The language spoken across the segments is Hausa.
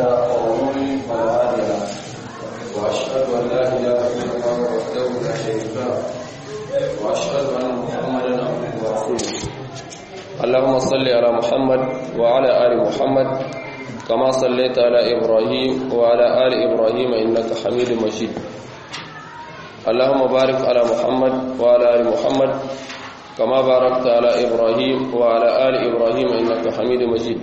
ومن فلا هادي له واشهد ان لا اله الا الله وحده لا شريك له واشهد ان محمدا عبده ورسوله اللهم صل على محمد وعلى ال محمد كما صليت على ابراهيم وعلى ال ابراهيم انك حميد مجيد اللهم بارك على محمد وعلى ال محمد كما باركت على ابراهيم وعلى ال ابراهيم انك حميد مجيد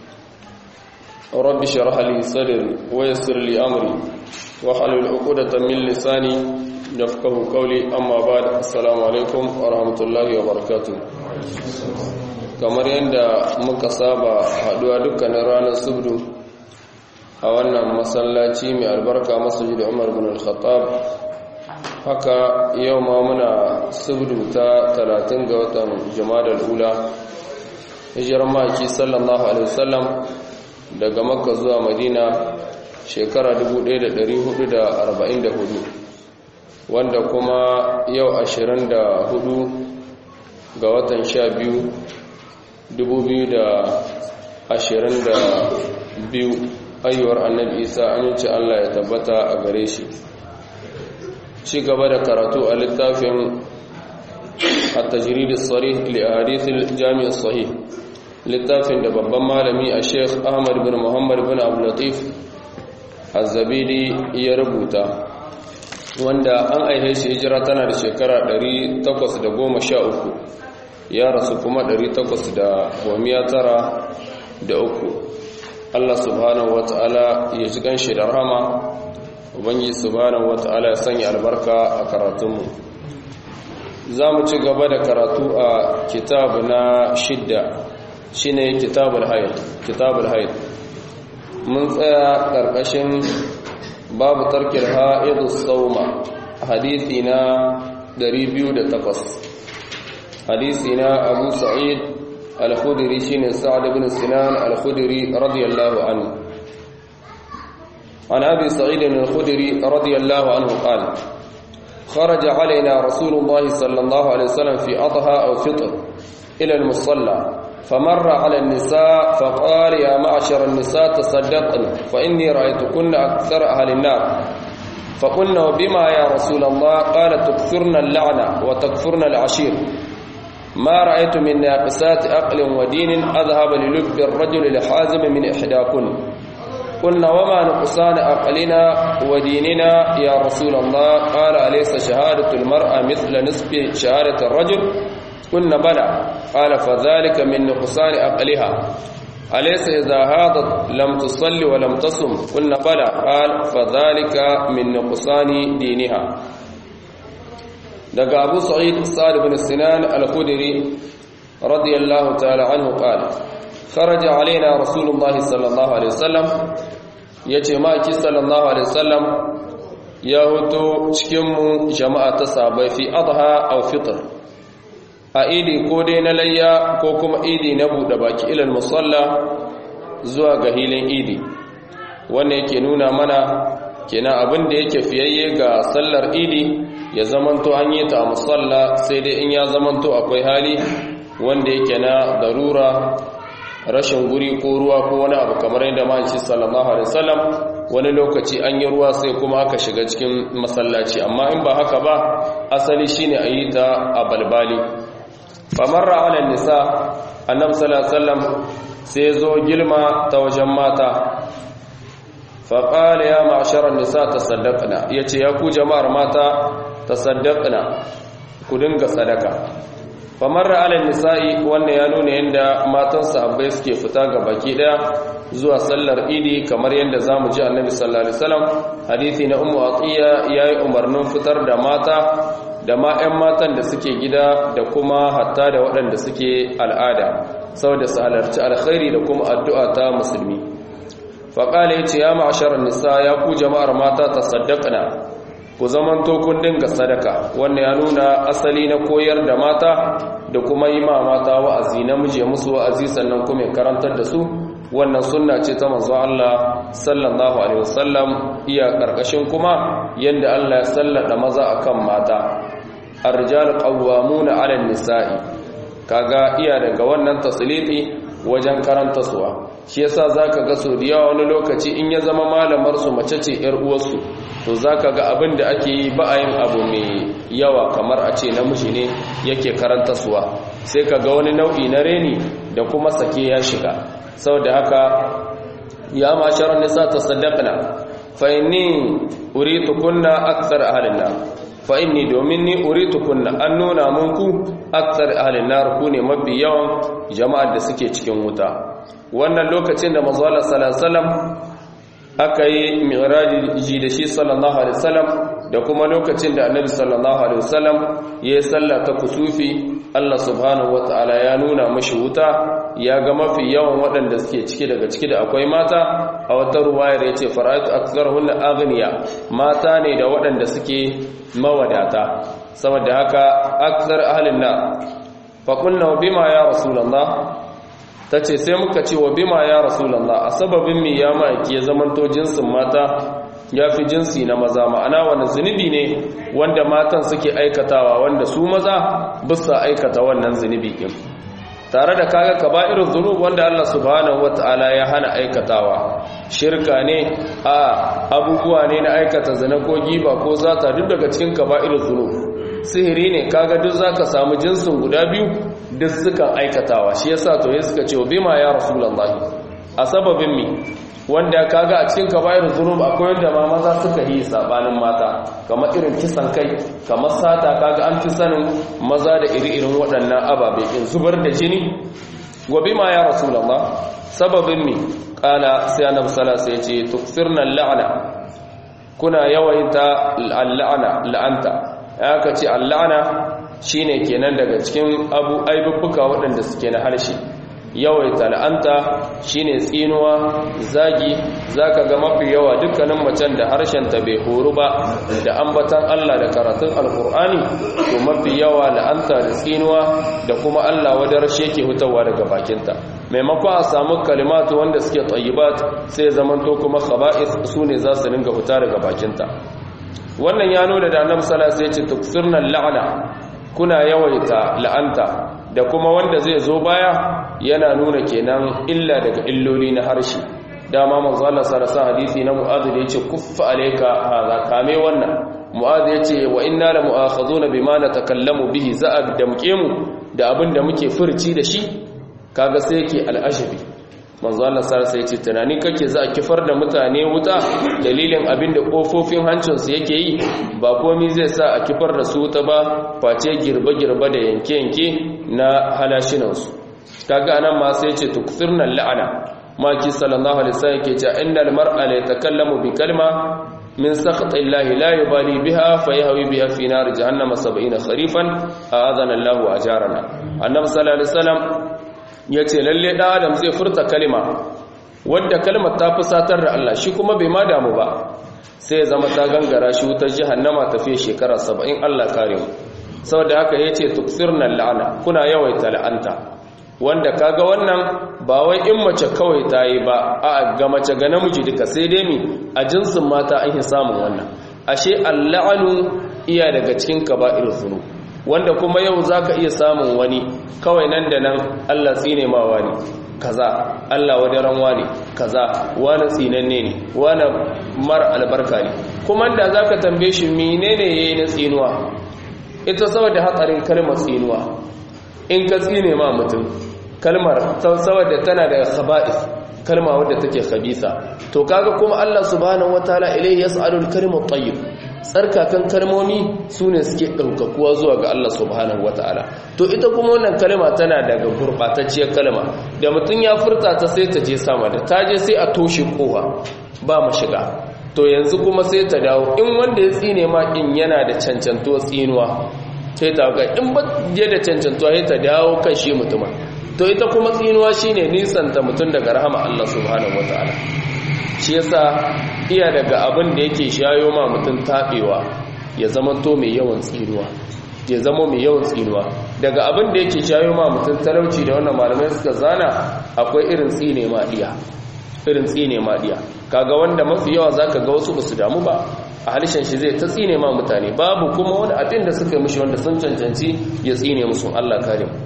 رب اشرح لي صدري ويسر لي امري واحلل عقدة من لساني يفقهوا قولي اما بعد السلام عليكم ورحمه الله وبركاته kamar yadda muka saba haduwa dukkanin ranar subdu a wannan masallaci mai albarka masjid Umar bin Al-Khattab haka yau ma muna subdu ta 30 ga watan Jumadal Ula hijirar maki sallallahu alaihi wasallam daga Makka zuwa Madina shekara 1444 wanda kuma yau 24 ga watan 12 2022 ayyuwar annabi isa aminci Allah ya tabbata a gare shi ci gaba da karatu a littafin at-tajrid as-sarih li ahadith al-jami' as-sahih littafin da babban malami a Sheikh Ahmad bin Muhammad bin Abdul Latif Az-Zabidi ya rubuta wanda an aihe shi hijira tana da shekara 813 ya rasu kuma uku. Allah subhanahu wata'ala ya ji ganshi da rahama ubangi subhanahu wata'ala ya sanya albarka a karatunmu za mu ci gaba da karatu a kitabu na shidda shine kitabul haid kitabul haid mun tsaya karkashin babu tarkil haidus sauma hadisi na 208 حديثنا أبو سعيد الخدري شين سعد بن سنان الخدري رضي الله عنه عن أبي سعيد الخدري رضي الله عنه قال خرج علينا رسول الله صلى الله عليه وسلم في أضحى أو فطر إلى المصلى فمر على النساء فقال يا معشر النساء تصدقن فإني رأيتكن أكثر أهل النار فقلنا بما يا رسول الله قال تكثرن اللعنة وتكفرن العشير ما رأيت من ناقصات أقل ودين أذهب للب الرجل لحازم من إحداكن قلنا وما نقصان أقلنا وديننا يا رسول الله قال أليس شهادة المرأة مثل نصف شهادة الرجل قلنا بلى قال فذلك من نقصان أقلها أليس إذا هاضت لم تصل ولم تصم قلنا بلى قال فذلك من نقصان دينها daga abu sa'id sa'ad bin sinan al-khudri radiyallahu ta'ala anhu qala kharaja alaina rasulullahi sallallahu alaihi wasallam yace ma ki sallallahu alaihi wasallam ya huto cikin mu jama'a ta sabai fi adha aw fitr a idi ko dai na layya ko kuma idi na bude baki ilal musalla zuwa ga hilin idi wannan yake nuna mana kenan abin da yake fiyayye ga sallar idi ya zamanto an yi ta a musalla sai dai in ya zamanto akwai hali wanda yake na darura rashin guri ko ruwa ko wani abu kamar yadda ma'aici sallallahu alaihi wasallam wani lokaci an yi ruwa sai kuma aka shiga cikin masallaci amma in ba haka ba asali shine a yi ta a balbali famarra ala nisa annabi sallallahu alaihi wasallam sai zo gilma ta wajen mata faƙala ya ma'asharar nisa ta saddaƙina ya ce ya ku jama'ar mata ta saddaƙina ku dinga sadaka famar ra'alin nisa'i wannan ya nuna yadda matan sahabbai suke fita ga baki ɗaya zuwa sallar idi kamar yadda za mu ji annabi sallallahu alaihi wasallam hadithi na ummu atiya yayi umarnin fitar da mata da ma 'yan matan da suke gida da kuma hatta da waɗanda suke al'ada saboda su halarci alkhairi da kuma addu'a ta musulmi faƙala ya ce ya ma'asharar nisa ya ku jama'ar mata ta saddakana ku zaman kun dinga sadaka wannan ya nuna asali na koyar da mata da kuma yi ma mata wa'azi namiji ya musu wa'azi sannan kuma ya karantar da su wannan sunna ce ta manzo Allah sallallahu alaihi wasallam iya karkashin kuma yanda Allah ya sallada maza akan mata ar-rijal qawwamuna 'ala an-nisa'i kaga iya daga wannan tasliti wajen karanta suwa shi yasa zaka ga so da yawa wani lokaci in ya zama malamar su mace ce yar uwarsu to zaka ga abin da ake yi ba a yin abu mai yawa kamar a ce namiji ne yake karanta suwa sai ka ga wani nau'i na reni da kuma sake ya shiga saboda haka ya masharar nisa ta sadaqna fa inni uritu kunna akthar ahlin nar fa inni domin ni uritu kunna an nuna munku akthar ahlin nar ku ne mafi yawan jama'ar da suke cikin wuta wannan lokacin da manzo Allah sallallahu alaihi wasallam aka yi mi'raji da shi sallallahu alaihi wasallam da kuma lokacin da annabi sallallahu alaihi wasallam ya yi sallah ta kusufi Allah subhanahu wataala ya nuna mashi wuta ya ga mafi yawan waɗanda suke ciki daga ciki da akwai mata a wata ruwayar ya ce fara'atu aktharuhunna aghniya mata ne da waɗanda suke mawadata saboda haka akthar ahlin na fa qulna bima ya rasulullah tace sai muka ce wa bima ya rasulullah a sababin mi ya maki ya zamanto jinsin mata ya fi jinsi na maza ma'ana wani zunubi ne wanda matan suke aikatawa wanda su maza bisa aikata wannan zunubi ɗin tare da kaga kaba'irul dhunub wanda Allah subhanahu wataala ya hana aikatawa shirka ne a abubuwa ne na aikata zina ko giba ko zata duk daga cikin kaba'irul dhunub sihiri ne kaga duk zaka samu jinsin guda biyu duk sukan aikatawa shi yasa to ya suka ce bima ya rasulullahi a sababin mi wanda kaga a cikin kaba'irul dhunub akwai wanda ma maza suka yi sabanin mata kamar irin kisan kai kamar sata kaga an fi sanin maza da iri-irin waɗannan ababe in zubar da jini gobe ma ya rasulullah sababin mi kala sai annabi sallallahu alaihi wasallam ya ce tukfirna la'ana kuna yawaita la'ana la'anta aka ce la'ana shine kenan daga cikin abu aibubbuka waɗanda suke na harshe yawaita la'anta shine tsinuwa zagi zaka ga mafi yawa dukkanin macen da harshenta bai horu ba da ambatan Allah da karatun alkur'ani to mafi yawa la'anta da tsinuwa da kuma Allah wadar sheke hutawa daga bakinta maimakon a samu kalimatu wanda suke tayyibat sai zamanto kuma khaba'is sune za su dinga huta daga bakinta wannan ya nuna da annabi sallallahu alaihi wasallam ya ce tuksirna la'ana kuna yawaita la'anta da kuma wanda zai zo baya yana nuna kenan illa daga illoli na harshe dama manzo Allah sarasa hadisi na Mu'adh da yace kuffa alayka hadha kame wannan Mu'adh yace wa inna la mu'akhaduna bima natakallamu bihi za'ab damke mu da abin da muke furci da shi kaga sai yake al'ashabi manzo Allah sarasa yace tunani kake za a kifar da mutane wuta dalilin abin da kofofin hancin su yake yi ba komai zai sa a kifar da su wuta ba face girbe-girbe da yanke-yanke na halashinansu kaga anan ma sai ce tukfirna la'ana maki sallallahu alaihi wasallam yake cewa innal mar'a la yatakallamu bi kalma min sakhati llahi la yubali biha fayahwi biha fi nar jahannam 70 kharifan a'adana Allahu ajarana annabi sallallahu alaihi wasallam yace lalle da adam zai furta kalma wanda kalmar ta fusatar da Allah shi kuma bai ma damu ba sai ya zama ta gangara shi wutar jahannama tafiye shekara 70 Allah kare mu saboda haka yace tuksirna la'ana kuna yawaita la'anta wanda kaga wannan ba wai in mace kawai ta yi ba a ga mace ga namiji duka sai dai mi a jinsin mata an yi samun wannan ashe alla'anu iya daga cikin kaba'ir zunub wanda kuma yau zaka iya samun wani kawai nan da nan Allah tsine ma wani kaza Allah wadaran wani kaza wani tsinanne ne wani mara albarka ne kuma da zaka tambaye shi menene yayi na tsinuwa ita saboda hatsarin kalmar tsinuwa in ka tsine ma mutum kalmar saboda tana da khaba'is kalma wadda take khabisa to kaga kuma Allah subhanahu wataala ilayhi yas'alul kalimut tayyib tsarkakan kalmomi sune suke daukakuwa zuwa ga Allah subhanahu wataala to ita kuma wannan kalma tana daga gurbatacciyar kalma da mutum ya furta ta sai ta je sama da ta je sai a toshe kowa ba mu shiga to yanzu kuma sai ta dawo in wanda ya tsine ma in yana da cancantuwa tsinuwa sai ta ga in ba je da cancantuwa sai ta dawo kan shi mutumin to ita kuma tsinuwa shine nisanta mutum daga rahama Allah subhanahu wataala shi yasa iya daga abin da yake shayo ma mutum tabewa ya zama to mai yawan tsinuwa ya zama mai yawan tsinuwa daga abin da yake shayo ma mutum talauci da wannan malamai suka zana akwai irin tsine ma diya irin tsine ma diya kaga wanda mafi yawa zaka ga wasu basu damu ba a halishan shi zai ta tsine ma mutane babu kuma wani abin da suka mishi wanda sun cancanci ya tsine musu Allah kare mu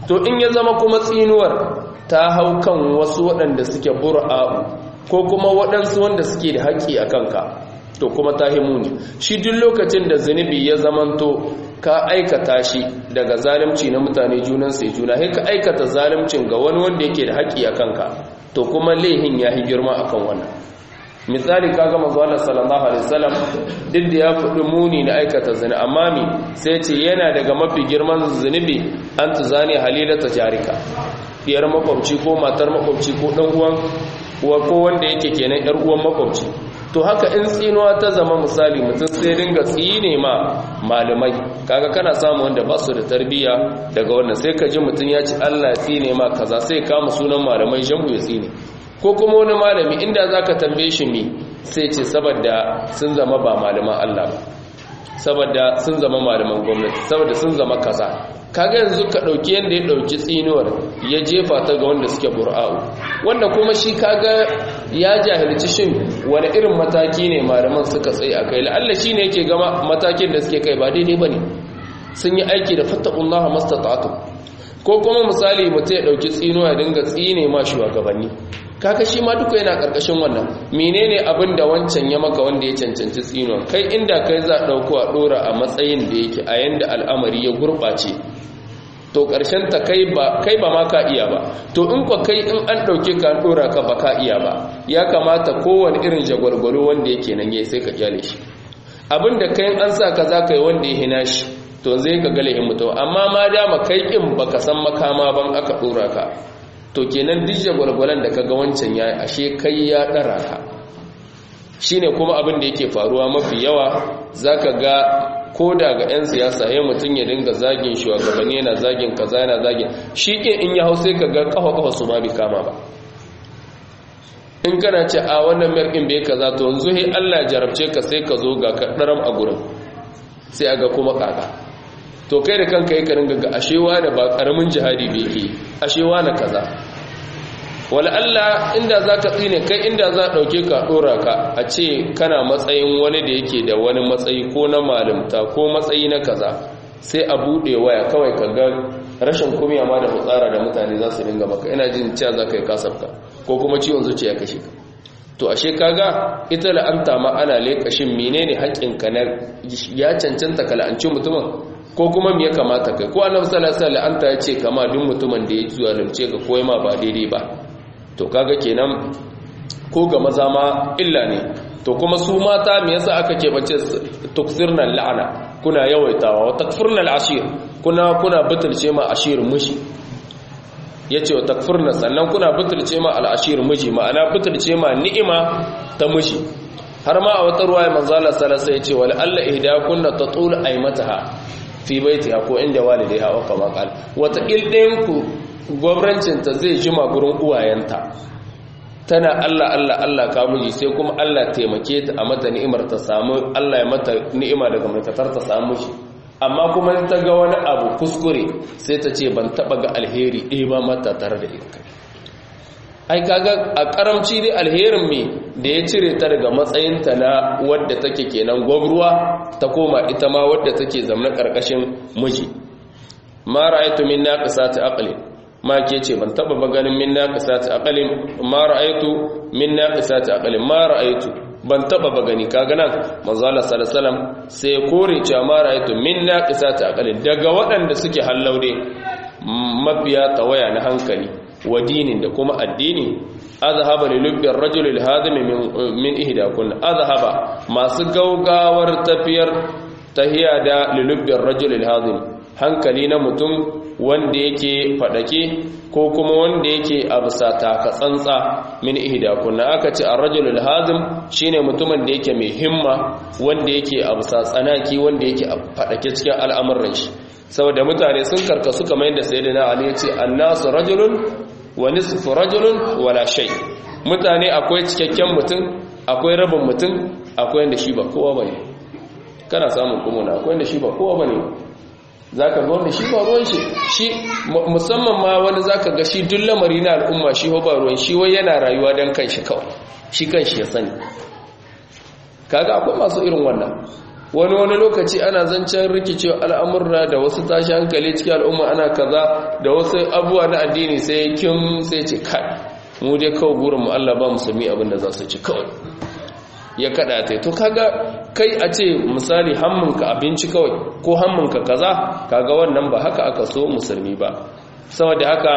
to in ya zama kuma tsinuwar ta hau kan wasu waɗanda suke bura'u ko kuma waɗansu wanda suke da haƙƙi a kanka to kuma ta himuni shi duk lokacin da zunubi ya zamanto ka aikata shi daga zalimci na mutane junan sai juna sai ka aikata zalimcin ga wani wanda yake da haƙƙi a kanka to kuma laihin ya yi girma akan wannan misali kaga manzo Allah sallallahu alaihi wasallam duk da ya faɗi muni na aikata zina amma mi sai ce yana daga mafi girman zunubi an tuzani halilata jarika diyar makwabci ko matar makwabci ko dan uwan ko wanda yake kenan yar uwan makwabci to haka in tsinuwa ta zama misali mutum sai dinga tsine ma malamai kaga kana samu wanda ba su da tarbiyya daga wannan sai ka ji mutum ya ci Allah ya tsine ma kaza sai kama sunan malamai jambu ya tsine ko kuma wani malami inda zaka tambaye shi me sai ce saboda sun zama ba malaman Allah ba saboda sun zama malaman gwamnati saboda sun zama kaza kaga yanzu ka dauki yanda ya dauki tsinuwar ya jefa ta ga wanda suke bur'a'u wanda kuma shi kaga ya jahilci shin wani irin mataki ne malaman suka tsaye a kai la'alla shi ne yake gama matakin da suke kai ba daidai ba ne sun yi aiki da fattakullaha mastata'atu ko kuma misali mutum ya dauki tsinuwa ya dinga tsine ma shugabanni kaka shi ma duka yana karkashin wannan menene abin da wancan ya maka wanda ya cancanci tsinuwa kai inda kai za a dauko a dora a matsayin da yake a yanda al'amari ya gurbace to ƙarshen ta kai ba kai ba ma ka iya ba to in kwa kai in an ɗauke ka ɗora ka ba ka iya ba ya kamata kowane irin jagwalgwalo wanda yake nan yayi sai ka kyale shi abin da kai an sa ka za ka yi wanda ya hina shi to zai ka gale in mutum amma ma dama kai kin baka san makama ban aka ɗora ka to kenan duk jagwalgwalan da kaga wancan yayi ashe kai ya ɗara ka shine kuma abin da yake faruwa mafi yawa zaka ga ko da ga 'yan siyasa ya mutum ya dinga zagin shugabanni yana zagin kaza yana zagin shi ke in ya hau sai ka ga kafa-kafa su ma bi kama ba in kana ce a wannan merkin bai kaza to yanzu he Allah jarabce ka sai ka zo ga kaɗaram a gurin sai a ga kuma kaka to kai da kanka yi karin gaga ashewa da ba ƙaramin jihadi bai ke ashewa na kaza wala Allah inda za ka tsine kai inda za ɗauke ka ɗora ka a ce kana matsayin wani da yake da wani matsayi ko na malimta ko matsayi na kaza sai a buɗe waya kawai ka ga rashin kumiya ma da fitsara da mutane za su dinga maka ina jin cewa za ka yi kasafka ko kuma ciwon zuciya kashe ka to ashe kaga ita la'anta ma ana leƙashin menene haƙƙinka na ya cancanta ka la'anci mutumin ko kuma me ya kamata kai ko annabi sallallahu alaihi wasallam la'anta ya ce kama duk mutumin da ya zalunce ka ko ma ba daidai ba to kaga kenan ko ga maza ma illa ne to kuma su mata me yasa aka keɓance tuksirna la'ana kuna yawaitawa wa takfurna al'ashir kuna kuna butulce ma ashir miji yace wa takfurna sannan kuna butulce ma al'ashir miji ma'ana butulce ma ni'ima ta miji har ma a wata ruwaya manzo Allah sallallahu alaihi yace wal alla ihdakunna tatul aymataha fi baitiha ko inda walidaiha wa kama qal wata ildayin ku gwamnatinta zai jima gurin uwayenta tana Allah Allah Allah ka miji sai kuma Allah taimake ta a mata ni'imar ta samu Allah ya mata ni'ima daga maikatar ta samu shi amma kuma ta ga wani abu kuskure sai ta ce ban taba ga alheri ɗaya ba mata tare da ita ai kaga a karamci dai alherin me da ya cire ta daga matsayinta na wadda take kenan gwabruwa ta koma ita ma wadda take zamna karkashin miji ma ra'aytu min naqisati aqli ma ke ce ban taba ba ganin min naqisati aqalin ma ra'aytu min naqisati aqalin ma ra'aytu ban taba ba gani kaga nan manzo Allah sallallahu alaihi wasallam sai kore cewa ma ra'aytu min naqisati aqalin daga waɗanda suke hallaude mabiya tawaya na hankali wa dinin da kuma addini azhaba li lubbi ar-rajul al-hadim min min ihdakun azhaba masu gaugawar tafiyar tahiya da li lubbi ar-rajul al-hadim hankali na mutum wanda yake fadake ko kuma wanda yake absa taka tsantsa min ihdakunna aka ce ar-rajulul hazim shine mutumin da yake mai himma wanda yake absa tsanaki wanda yake fadake cikin al'amuran shi saboda mutane sun karkasu kamar yadda sayyidina ali ya ce annasu rajulun wa nisfu rajulun wala shay mutane akwai cikakken mutum akwai rabin mutum akwai wanda shi ba kowa bane kana samun kuma akwai wanda shi ba kowa bane za ka ga wanda shi ba ruwan shi shi musamman ma wani za ka ga shi duk lamari na al'umma shi ba ruwan shi wai yana rayuwa don kan shi kawai shi kan shi ya sani kaga akwai masu irin wannan wani wani lokaci ana zancen rikicewa al'amurra da wasu tashi hankali cikin al'umma ana kaza da wasu abubuwa na addini sai kin sai ce kai mu dai kawai gurin mu Allah ba musulmi abin da za su ci kawai ya kada ta to kaga kai a ce misali hamminka abinci kawai ko hamminka kaza kaga wannan ba haka aka so musulmi ba saboda haka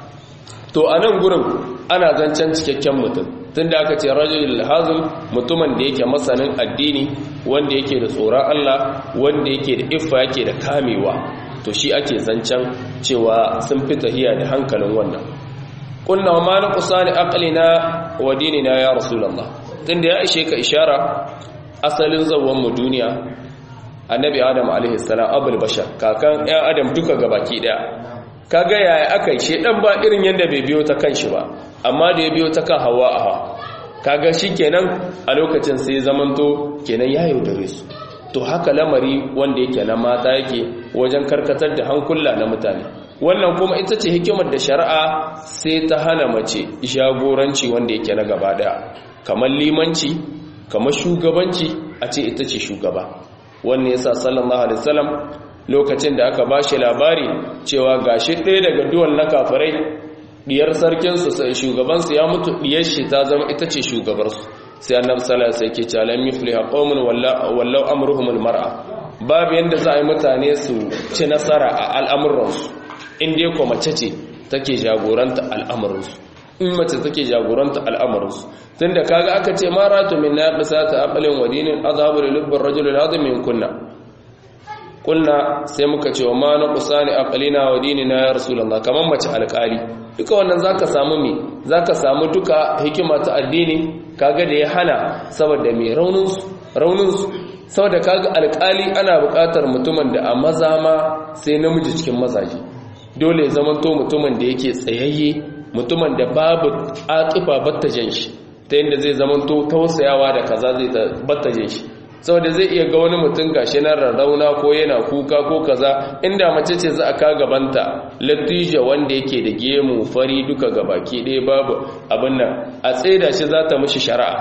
to a nan gurin ana zancen cikakken mutum tunda aka ce rajulul hazim mutumin da yake masanin addini wanda yake da tsoron Allah wanda yake da iffa yake da kamewa to shi ake zancen cewa sun fi tahiya da hankalin wannan kunna ma na kusani aqlina wa dinina ya rasulullah tunda ya ishe ka ishara asalin zawon mu duniya annabi adam alaihi salam abul bashar kakan ɗan adam duka gabaki daya kaga yaya aka yi shedan ba irin yanda bai biyo ta kanshi ba amma da ya biyo ta kan hawa aha kaga shikenan a lokacin sai zamanto kenan ya yaudare su to haka lamari wanda yake na mata yake wajen karkatar da hankula na mutane wannan kuma ita ce hikimar da shari'a sai ta hana mace jagoranci wanda yake na gaba daya kamar limanci kamar shugabanci a ce ita ce shugaba wannan yasa sallallahu alaihi wasallam lokacin da aka bashi labari cewa gashi ɗaya daga duwan na kafirai diyar sarkin su sai shugaban su ya mutu diyar shi ta zama ita ce shugabar su sai annabi sallallahu alaihi wasallam yake cewa lam yufliha qaumun wallau amruhum almar'a babu yanda za a yi mutane su ci nasara a al'amuransu in dai ko mace ce take jagoranta al'amuransu in mace take jagoranta al'amuransu tunda kaga aka ce maratu min naqisati aqlin wa dinin azhabu lil lubbi ar-rajul al-azim min kunna kunna sai muka ce wa ma naqsani aqlina wa dinina ya rasulullah kaman mace alƙali duka wannan zaka samu me zaka samu duka hikima ta addini kaga da ya hana saboda me raunin su raunin su saboda kaga alƙali ana buƙatar mutumin da a maza ma sai namiji cikin mazaje dole ya zamanto mutumin da yake tsayayye mutumin da babu atifa battajen shi ta yadda zai zamanto tausayawa da kaza zai battajen shi saboda zai iya ga wani mutum gashi na rarrauna ko yana kuka ko kaza inda mace ce za a ka gabanta latija wanda yake da gemu fari duka gabaki ɗaya babu abin nan a tsaida shi za ta mishi shari'a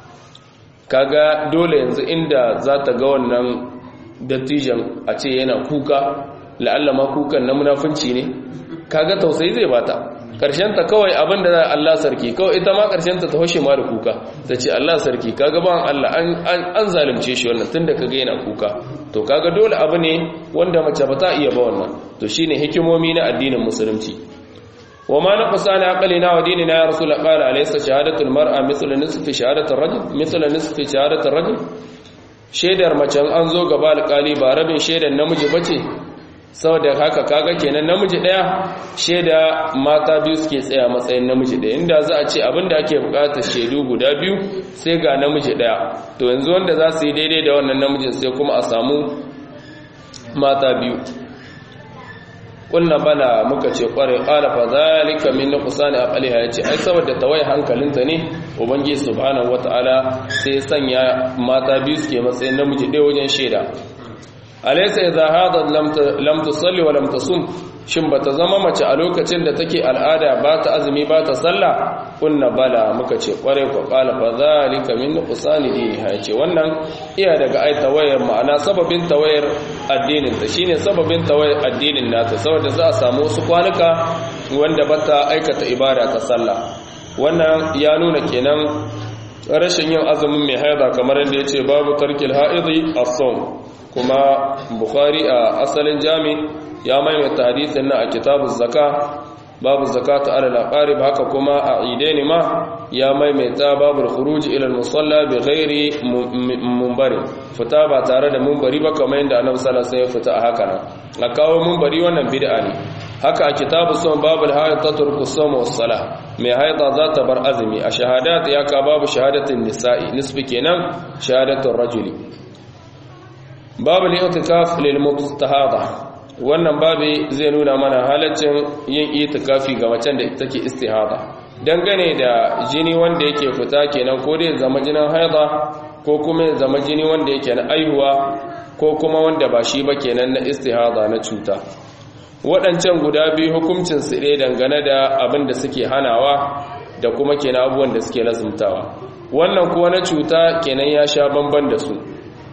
kaga dole yanzu inda za ta ga wannan dattijan a ce yana kuka la'alla ma kukan na munafunci ne kaga tausayi zai bata ta kawai abin da Allah sarki kawai ita ma ta ta hoshe ma da kuka ta ce Allah sarki kaga ban Allah an zalunce shi wannan tunda kaga yana kuka to kaga dole abu ne wanda mace ba ta iya ba wannan to shine hikimomi na addinin musulunci wa ma naqsana aqlina wa dinina ya rasul qala alaysa shahadatul mar'a mithlu nisfi shahadatir rajul mithlu nisfi shahadatir rajul shaidar mace an zo gaba alƙali ba rabin shaidar namiji bace saboda haka kaga kenan namiji daya sheda mata biyu suke tsaya matsayin namiji daya inda za a ce abinda ake bukatar shaidu guda biyu sai ga namiji daya to yanzu wanda za su yi daidai da wannan namijin sai kuma a samu mata biyu kulna bala muka ce kware qala fa zalika min nuqsani aqliha yace ai saboda tawaye hankalinta ne ubangiji subhanahu wataala sai sanya mata biyu suke matsayin namiji daya wajen sheda alaysa idha hada lam tusalli wa lam tasum shin bata zama mace a lokacin da take al'ada ba ta azumi ba ta sallah kunna bala muka ce kware ko qala fa zalika min nuqsani diniha yace wannan iya daga ai tawayar ma'ana sababin tawayar addinin ta shine sababin tawayar addinin nata saboda za a samu wasu kwanuka wanda bata aikata ibada ta sallah wannan ya nuna kenan rashin yin azumin mai haida kamar yadda yace babu tarkil haidi as-sawm kuma bukhari a asalin jami ya maimaita hadisin na a kitabun zaka babu zakatu ala al-aqarib haka kuma a idaini ma ya maimaita babu khuruj ila al-musalla bi ghairi munbari fita ba tare da munbari ba kamar yadda annabi sallallahu alaihi wasallam ya fita a haka nan a kawo munbari wannan bid'a ne haka a kitabu sun babu haid tatruku sawm was salah mai haida za ta bar azumi a shahadat ya ka babu shahadatin nisa'i nisbi kenan shahadatul rajuli babu li'tikaf lil mustahada wannan babu zai nuna mana halaccin yin itikafi ga macen da take istihada dangane da jini wanda yake fita kenan ko dai zama jinin haida ko kuma zama jini wanda yake na aihuwa ko kuma wanda ba shi ba kenan na istihada na cuta waɗancan guda biyu hukuncin su ɗaya dangane da abin da suke hanawa da kuma kenan abubuwan da suke lazumtawa wannan kuwa na cuta kenan ya sha bamban da su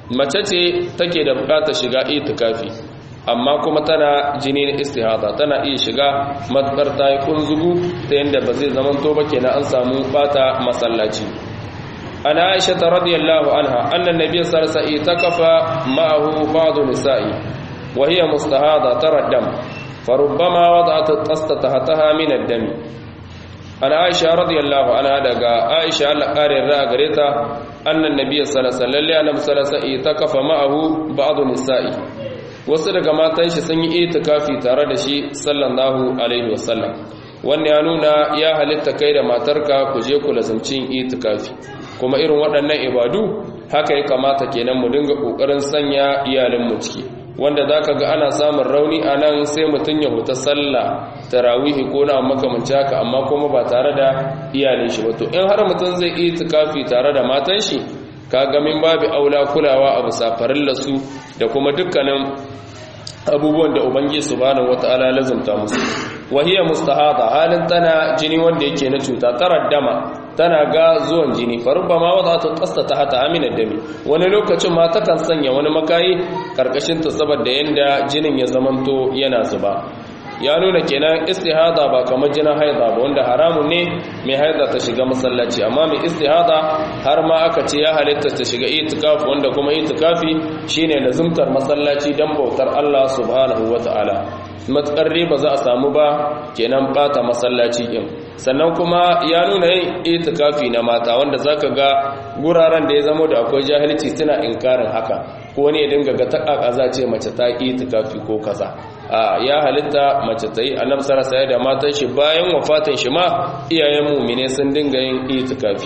mace ce take da bukatar shiga itikafi amma kuma tana jini na istihada tana iya shiga matsar ta yi kunzugu ta yadda ba zai zaman to ba kenan an samu bata masallaci ana aisha ta radiyallahu anha annan nabiy sallallahu alaihi wasallam takafa ma'ahu ba'd nisa'i wa hiya mustahada tara dam farubbama wada'at at-tasta tahtaha min ad-dam ana aisha radiyallahu anha daga aisha Allah kare ra gare ta annan nabiy sallallahu alaihi wasallam takafa ma'ahu ba'd nisa'i wasu daga matan shi sun yi itikafi tare da shi sallallahu alaihi wasallam wannan ya nuna ya halitta kai da matarka ku je ku lazumci itikafi kuma irin waɗannan ibadu haka ya kamata kenan mu dinga kokarin sanya iyalin mu ciki wanda zaka ga ana samun rauni anan sai mutun ya huta sallah tarawih ko na makamanci haka amma kuma ba tare da iyalin shi ba to in har mutun zai itikafi tare da matan shi kaga min babu aula kulawa a bisa farillarsu da kuma dukkanin abubuwan da ubangi subhanahu wataala lazumta musu wahiya mustahada halin tana jini wanda yake na cuta taraddama tana ga zuwan jini farubba ma wadda ta kasta ta hata aminar dami wani lokacin ma takan sanya wani makayi karkashin ta saboda yanda jinin ya zamanto yana zuba ya nuna kenan istihada ba kamar jinin haida ba wanda haramun ne mai haida ta shiga masallaci amma mai istihada har ma aka ce ya halitta ta shiga itikafi wanda kuma itikafi shine lazumtar masallaci dan bautar Allah subhanahu wataala matsar ba za a samu ba kenan bata masallaci din sannan kuma ya nuna yin itikafi na mata wanda zaka ga guraren da ya zama da akwai jahilci suna inkarin haka ko ne dinga ga takaka za ce mace ta itikafi ko kaza a ya halitta mace ta yi annabi sallallahu da matan shi bayan wafatin shi ma iyayen mu'mine sun dinga yin itikafi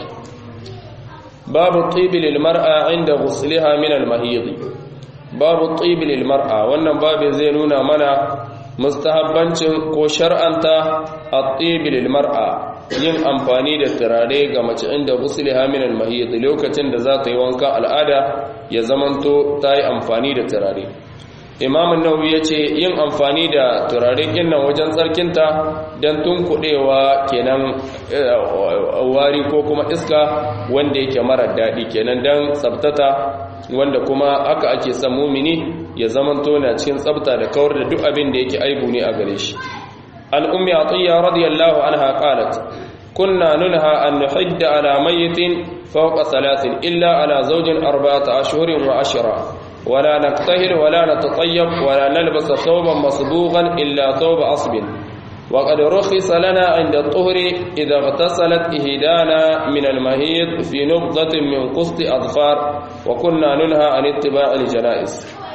babu tibi lil mar'a inda ghusliha min al mahid babu tibi lil mar'a wannan babu zai nuna mana mustahabbancin ko shar'anta at-tibi lil mar'a yin amfani da turare ga mace inda ghusliha min al mahid lokacin da za ta yi wanka al'ada ya zamanto ta yi amfani da turare imam nawawi ya ce yin amfani da turare nan wajen tsarkinta don tunkuɗewa kenan wari ko kuma iska wanda yake marar daɗi kenan don tsabtata wanda kuma haka ake son mumini ya zamanto na cikin tsabta da kawar da duk abin da yake aibu ne a gare shi an ummi atiyya radiyallahu anha qalat kunna nunha an nuhidda ala mayyitin fawqa thalathin illa ala zawjin arba'ata ashhurin wa ashra ولا نكتهل ولا نتطيب ولا نلبس ثوبا مصبوغا إلا ثوب عصب وقد رخص لنا عند الطهر إذا اغتسلت إهدانا من المهيض في نبضة من قسط أظفار وكنا ننهى عن اتباع الجنائز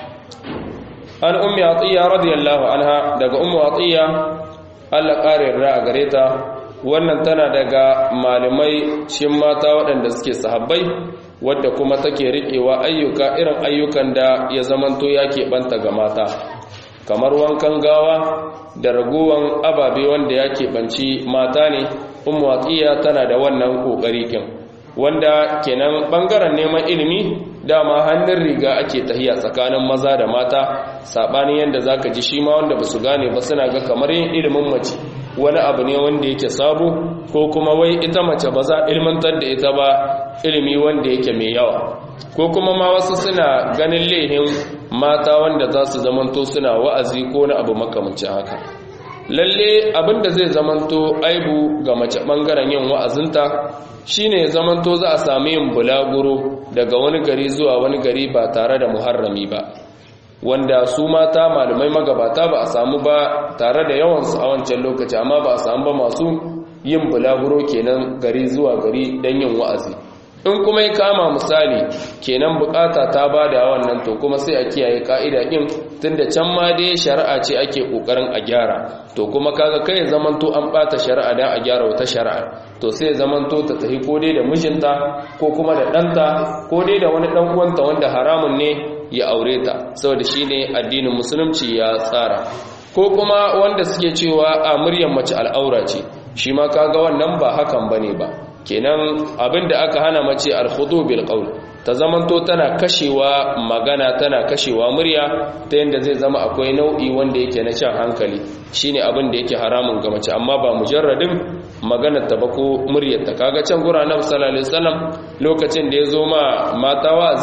عن أم عطية رضي الله عنها دق أم عطية Allah ƙarin ra'a gare ta wannan tana daga malamai shin mata waɗanda suke sahabbai wadda kuma take riƙewa ayyuka irin ayyukan da ya zamanto ya keɓanta ga mata kamar wankan gawa da raguwan ababe wanda ya keɓanci mata ne ummu waqiya tana da wannan ƙoƙari kin wanda kenan ɓangaren neman ilimi dama hannun riga ake tahiya tsakanin maza da mata saɓanin yadda za ka ji shi ma wanda ba su gane ba suna ga kamar yin ilimin mace wani abu ne wanda yake sabo ko kuma wai ita mace ba za ilmantar da ita ba ilimi wanda yake mai yawa ko kuma ma wasu suna ganin lehin mata wanda za su zamanto suna wa'azi ko na abu makamancin haka lalle abinda zai zamanto aibu ga mace bangaren yin wa'azinta shine zamanto za a sami yin bulaguro daga wani gari zuwa wani gari ba tare da muharrami ba wanda su mata malamai magabata ba a samu ba tare da yawansu a wancan lokaci amma ba a samu ba masu yin bulaguro kenan gari zuwa gari don yin wa'azi in kuma ya kama misali kenan bukata ta ba da wannan to kuma sai a kiyaye ka'ida din tunda can ma dai shari'a ce ake kokarin a gyara to kuma kaga kai zamanto an bata shari'a dan a gyara wata shari'a to sai zamanto ta tafi ko dai da mijinta ko kuma da ɗanta ko dai da wani ɗan uwanta wanda haramun ne ya aure ta saboda shine addinin musulunci ya tsara ko kuma wanda suke cewa a muryar mace al'aura ce shi ma kaga wannan ba hakan bane ba kenan abinda aka hana mace al-khudu bil qawl ta zamanto tana kashewa magana tana kashewa murya ta yanda zai zama akwai nau'i wanda yake na shan hankali shine abin da yake haramun ga mace amma ba mujarradin maganar ta ba ko muryar ta kaga can gura na sallallahu alaihi wasallam lokacin da ya zo ma mata wazi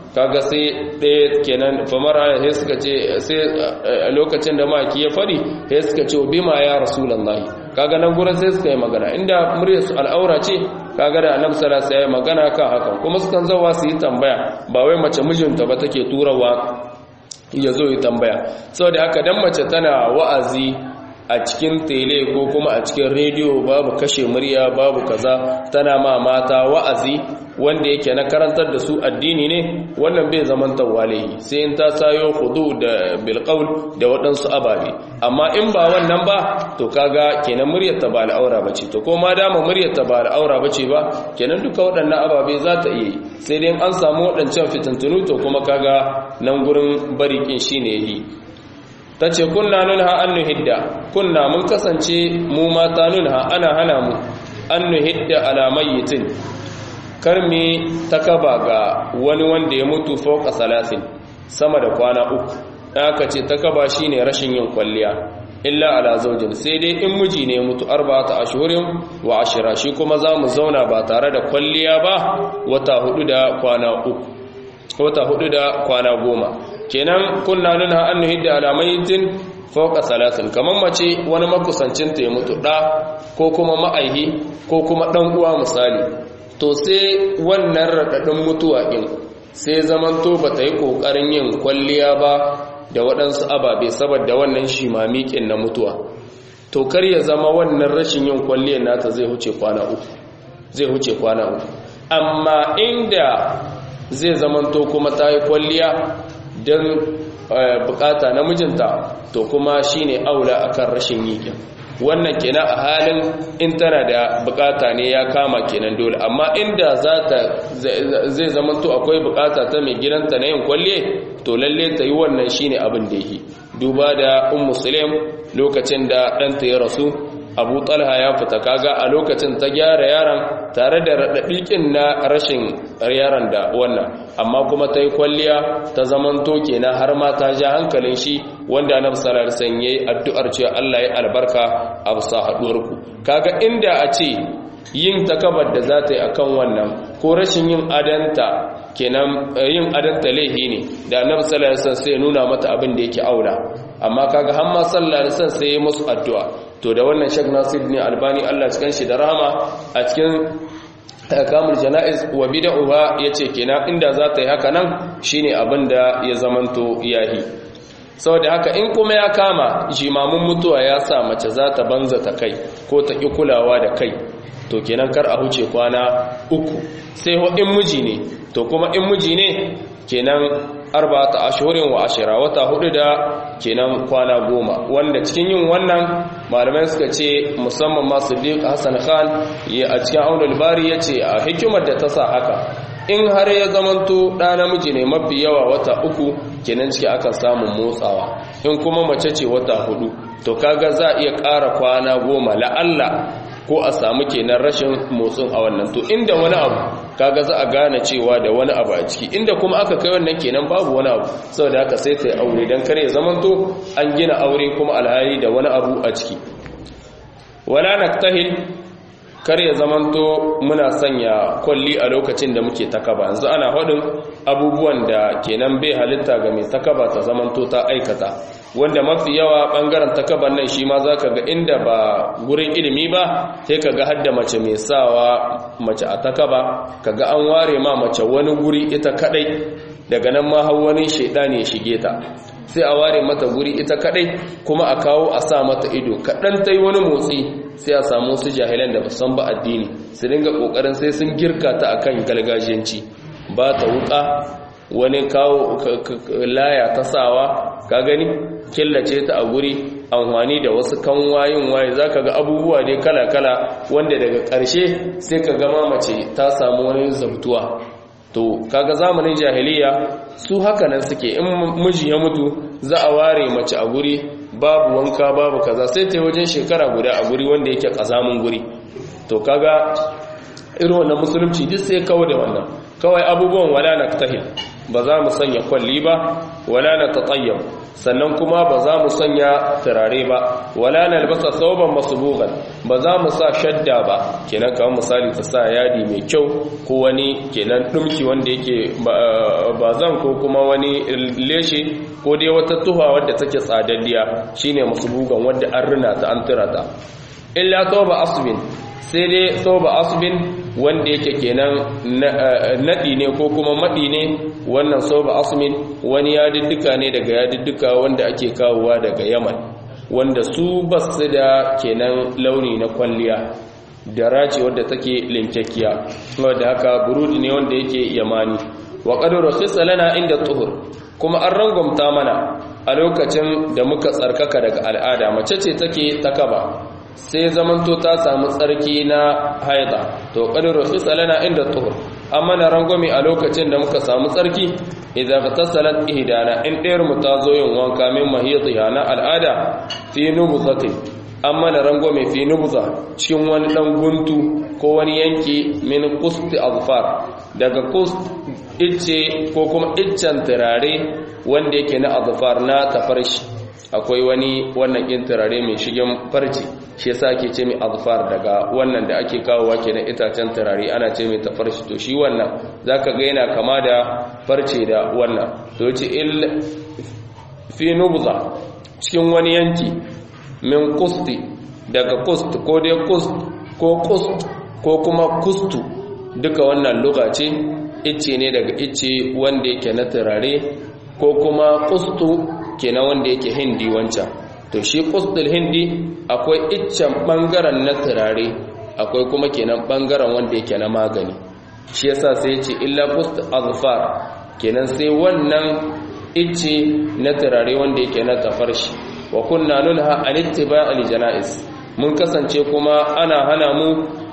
kaga sai ɗaya kenan famara sai suka ce sai lokacin da maki ya fari sai suka ce bima ya rasulullahi kaga nan gurin sai suka yi magana inda muryar su al'aura ce kaga da annabi sallallahu alaihi wasallam magana kan hakan kuma sukan zawa su yi tambaya ba wai mace mijinta ba take turawa ya zo yi tambaya saboda haka dan mace tana wa'azi a cikin tele ko kuma a cikin rediyo babu kashe murya babu kaza tana ma mata wa'azi wanda yake na karantar da su addini ne wannan bai zaman tawalihi sai in ta sayo hudu da bilqaul da waɗansu ababe amma in ba wannan ba to kaga kenan muryar ta ba al'aura bace to ko ma dama muryar ta ba al'aura bace ba kenan duka waɗannan ababe za ta iya sai dai an samu waɗancan fitintunu to kuma kaga nan gurin barikin shine yi ta ce kunna nunha an nuhidda kunna mun kasance mu mata nunha ana hana mu an nuhidda ala mayyitin karmi takaba ga wani wanda ya mutu fauka salasin sama da kwana uku aka ce takaba shine rashin yin kwalliya illa ala zaujin sai dai in miji ne mutu arba'ata ashhurin wa ashira shi kuma zamu zauna ba tare da kwalliya ba wata hudu da kwana uku wata hudu da kwana goma kenan kunna nuna an nuhidda alamaitin fauka salatin kamar mace wani makusancinta ya mutu ɗa ko kuma ma'aihi ko kuma ɗan uwa misali to sai wannan raɗaɗin mutuwa ɗin sai zamanto ba ta yi ƙoƙarin yin kwalliya ba da waɗansu ababe saboda wannan shimamiƙin na mutuwa to kar ya zama wannan rashin yin kwalliyar nata zai huce kwana uku zai huce kwana uku amma inda zai zamanto kuma ta yi kwalliya don bukata na mijinta to kuma shine aula akan rashin yikin wannan kenan a halin in tana da bukata ne ya kama kenan dole amma inda za ta zai zamanto akwai bukata ta mai gidanta na yin kwalliye to lalle ta yi wannan shine abin da yake duba da ummu sulaim lokacin da ɗanta ya rasu abu talha ya fita kaga a lokacin ta gyara yaron tare da raɗaɗiƙin na rashin yaron da wannan amma kuma ta yi kwalliya ta zaman toke na har ma ta ja hankalin shi wanda na salar san yayi addu'ar cewa Allah ya albarka a bisa haɗuwarku kaga inda a ce yin takabar da za ta yi akan wannan ko rashin yin adanta kenan yin adanta laihi ne da annabi sallallahu alaihi wasallam sai nuna mata abin da yake aula amma kaga har ma sallallahu alaihi wasallam sai ya musu addu'a to da wannan Sheikh Nasir ne Albani Allah cikin shi da rahama a cikin kamul janaiz wa bid'uha yace kenan inda za ta yi haka nan shine abin da ya zamanto yahi saboda haka in kuma ya kama jimamin mutuwa ya sa mace za ta banza ta kai ko ta ki kulawa da kai to kenan kar a huce kwana uku sai in miji ne to kuma in miji ne kenan arba'ata ashhurin wa ashira wata hudu da kenan kwana goma wanda cikin yin wannan malamai suka ce musamman ma Siddiq Hassan Khan ya a cikin Aunul Bari yace a hikimar da ta sa haka in har ya zamanto ɗa namiji ne mafi yawa wata uku kenan ciki akan samun motsawa in kuma mace ce wata hudu to kaga za a iya ƙara kwana goma la'alla ko a samu kenan rashin motsin a wannan to inda wani abu kaga za a gane cewa da wani abu a ciki inda kuma aka kai wannan kenan babu wani abu saboda haka sai ta yi aure don kare zamanto an gina aure kuma alhali da wani abu a ciki wala naktahil kar ya zamanto muna sanya kwalli a lokacin da muke takaba yanzu ana haɗin abubuwan da kenan bai halitta ga mai takaba ta zamanto ta aikata wanda mafi yawa ɓangaren takaban nan shi ma za ka ga inda ba gurin ilimi ba sai ka ga hadda mace mai sawa mace a takaba ka ga an ware ma mace wani guri ita kadai daga nan ma har wani shaidani ya shige ta sai a ware mata guri ita kadai kuma a kawo a sa mata ido kaɗan ta yi wani motsi sai a samu su jahilan da san ba addini su dinga ƙoƙarin sai sun girka ta akan gargajiyanci ba ta wuƙa wani kawo laya ta sawa ka gani killace ta a guri amfani da wasu kanwayin waye za ka ga abubuwa dai kala-kala wanda daga ƙarshe sai ka gama mace ta samu wani zabtuwa to kaga zamanin jahiliya su haka nan suke in miji ya mutu za a ware mace a guri babu wanka babu kaza sai ta yi wajen shekara guda a guri wanda yake kazamin guri to kaga irin wannan musulunci duk sai kawo da wannan kawai abubuwan wala na tahil ba za mu sanya kwalli ba wala na tatayyam sannan kuma ba za mu sanya turare ba wala nalbasa thawban masbugan ba za mu sa shadda ba kenan kamar misali ta sa yadi mai kyau ko wani kenan dumki wanda yake ba zan ko kuma wani leshe ko dai wata tuha wadda take tsadaddiya shine masbugan wadda an rina ta an tura ta illa thawba asbin sai dai thawba asbin wanda yake kenan nadi ne ko kuma madi ne wannan thawba asmin wani yadiddika ne daga yadiddika wanda ake kawowa daga Yaman wanda su basu da kenan launi na kwalliya da race wadda take linkakkiya wadda haka burudi ne wanda yake yamani wa qadru khisalana inda tuhur kuma an rangwamta mana a lokacin da muka tsarkaka daga al'ada mace ce take takaba sai zamanto ta samu tsarki na haida to qadru khisalana inda tuhur amma na rangwame a lokacin da muka samu tsarki idan tasalat ihdana in ɗayar mu ta zo yin wanka min mahiyatiha na al'ada fi nubzatin amma na rangwame fi nubza cikin wani dan guntu ko wani yanki min qusti azfar daga qust icce ko kuma iccen turare wanda yake na azfar na tafarshi akwai wani wannan kin turare mai shigen farci shi yasa ake ce mai azfar daga wannan da ake kawowa kenan itacen turare ana ce mai tafarshi to shi wannan zaka ga yana kama da farce da wannan to yace il fi nubza cikin wani yanki min kusti daga kust ko dai kust ko kust ko kuma kustu duka wannan luga ce icce ne daga icce wanda yake na turare ko kuma kustu kenan wanda yake hindi wancan to shi kustul hindi akwai iccen bangaren na turare akwai kuma kenan bangaren wanda yake na magani shi yasa sai ce illa kust azfar kenan sai wannan icce na turare wanda yake na tafarshi wa kunna nunha an ittiba'il janaiz mun kasance kuma ana hana mu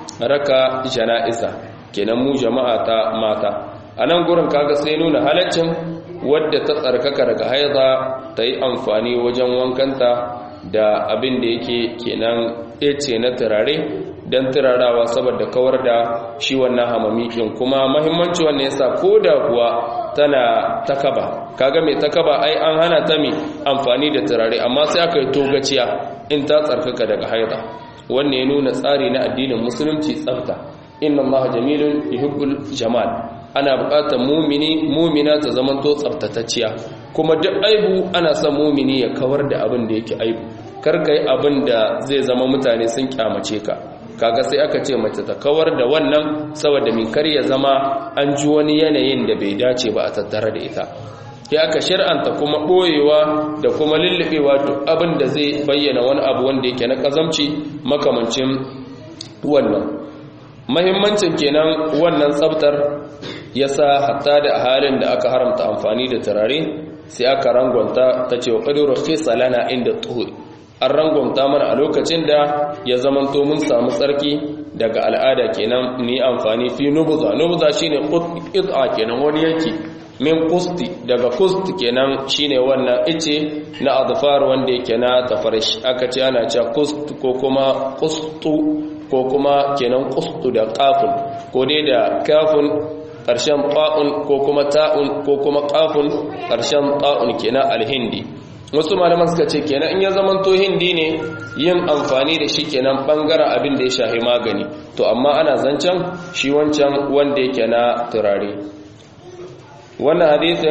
raka janaiza kenan mu jama'a ta mata anan gurin kaga sai nuna halaccin wadda ta tsarkaka daga haiza ta yi amfani wajen wankanta da abin da yake kenan ece na turare don turarawa saboda kawar da shi wannan hamamikin kuma mahimmanci wannan yasa ko da kuwa tana takaba kaga mai takaba ai an hana ta mai amfani da turare amma sai aka yi togaciya in ta tsarkaka daga haiza wannan ya nuna tsari na addinin musulunci tsafta inna allaha jamilun yuhibbul jamal ana buƙatar mumini mumina ta zamanto tsaftatacciya kuma duk aibu ana son mumini ya kawar da abin da yake aibu karka yi abin da zai zama mutane sun kyamace ka kaga sai aka ce mace ta kawar da wannan saboda min kar ya zama an ji wani yanayin da bai dace ba a tattare da ita ya aka shir'anta kuma ɓoyewa da kuma lullubewa duk abin da zai bayyana wani abu wanda yake na ƙazamci makamancin wannan mahimmancin kenan wannan tsabtar yasa hatta da halin da aka haramta amfani da turare sai aka rangwanta ta ce wa qadru khisalana inda tuhuri an rangwanta mana a lokacin da ya zamanto mun samu tsarki daga al'ada kenan ni amfani fi nubza nubza shine qit'a kenan wani yanki min kusti daga kust kenan shine wannan ice na azfar wanda yake na tafarish aka ce ana cewa kust ko kuma kustu ko kuma kenan kustu da kafun ko dai da kafun ƙarshen ta'un ko kuma ta'un ko kuma kafun ƙarshen ta'un kenan alhindi wasu malaman suka ce kenan in ya zamanto hindi ne yin amfani da shi kenan bangaren abin da ya shahi magani to amma ana zancen shi wancan wanda yake na turare wannan hadisin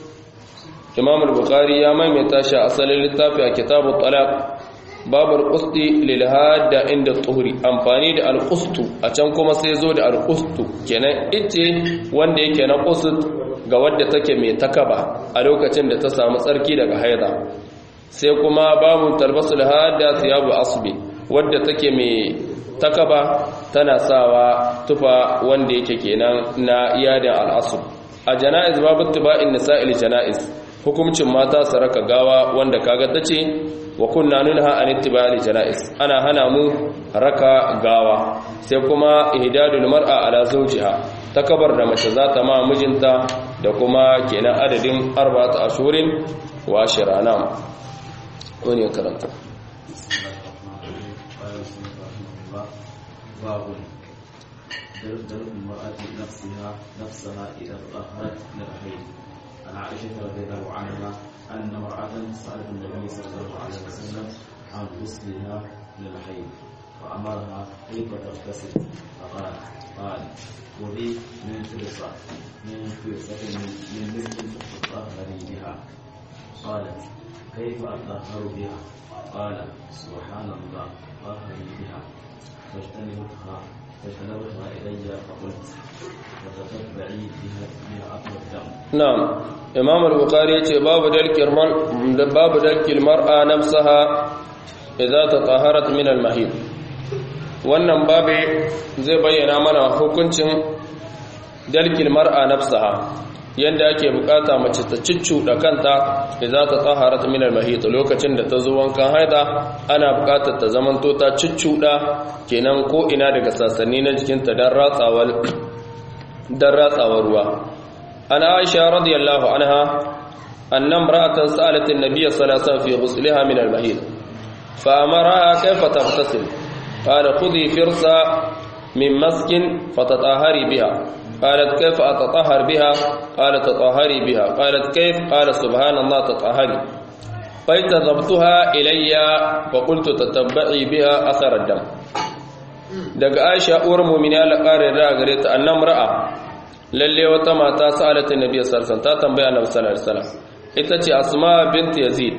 imam al-bukhari ya maimaita shi a asalin littafi a kitabu talaq babul qusti lil hada inda tuhuri amfani da al-qustu a can kuma sai zo da al-qustu kenan ice wanda yake na qust ga wadda take mai takaba a lokacin da ta samu tsarki daga haida sai kuma babun talbasul hada thiyabu asbi wadda take mai takaba tana sawa tufa wanda yake kenan na iyadin al-asb a jana'iz babu tiba'in nisa'il jana'iz hukuncin mata su raka gawa wanda kaga tace wa kunna nunha an ittiba'il jana'iz ana hana mu raka gawa sai kuma ihdadul mar'a ala zawjiha takabar da mace za ta ma mijinta da kuma kenan adadin arba'atu ashurin wa ashirana wani ya karanta درب المرأة نفسها نفسها إذا تطهرت من الحيض عن عائشة رضي الله عنها أن امرأة سألت النبي صلى الله عليه وسلم عن غسلها للحيض فأمرها كيف تغتسل فقال قال خذي من فرصة من فرصة من مسك تطهري بها قالت كيف أطهر بها قال سبحان الله طهري بها فاجتنبتها فاجتنبتها إلي فقلت وتتبعي بها بها أثر الدم na'am imam al-bukhari yace babu dalkil mar babu dalkil mar'a nafsaha idza tataharat min al-mahid wannan babe zai bayyana mana hukuncin dalkil mar'a nafsaha yanda ake bukata mace ta ciccuda kanta idza tataharat min al-mahid lokacin da ta zo wankan haida ana bukatar ta zamanto ta ciccuda kenan ko ina daga sassanni na jikinta dan ratsawar dan ratsawar ruwa عن عائشة رضي الله عنها أن امرأة سألت النبي صلى الله عليه وسلم في غسلها من المهيد فأمرها كيف تغتسل قال خذي فرصة من مسك فتطهري بها قالت كيف أتطهر بها قال تطهري بها قالت كيف قال سبحان الله تطهري فاجتذبتها إلي فقلت تتبعي بها أثر الدم daga Aisha uwar mu'mina la ƙarin da gare ta annam ra'a lalle wata mata sa'alatin nabiy sallallahu alaihi ta tambaya annabi sallallahu alaihi wasallam ita ce asma bint yazid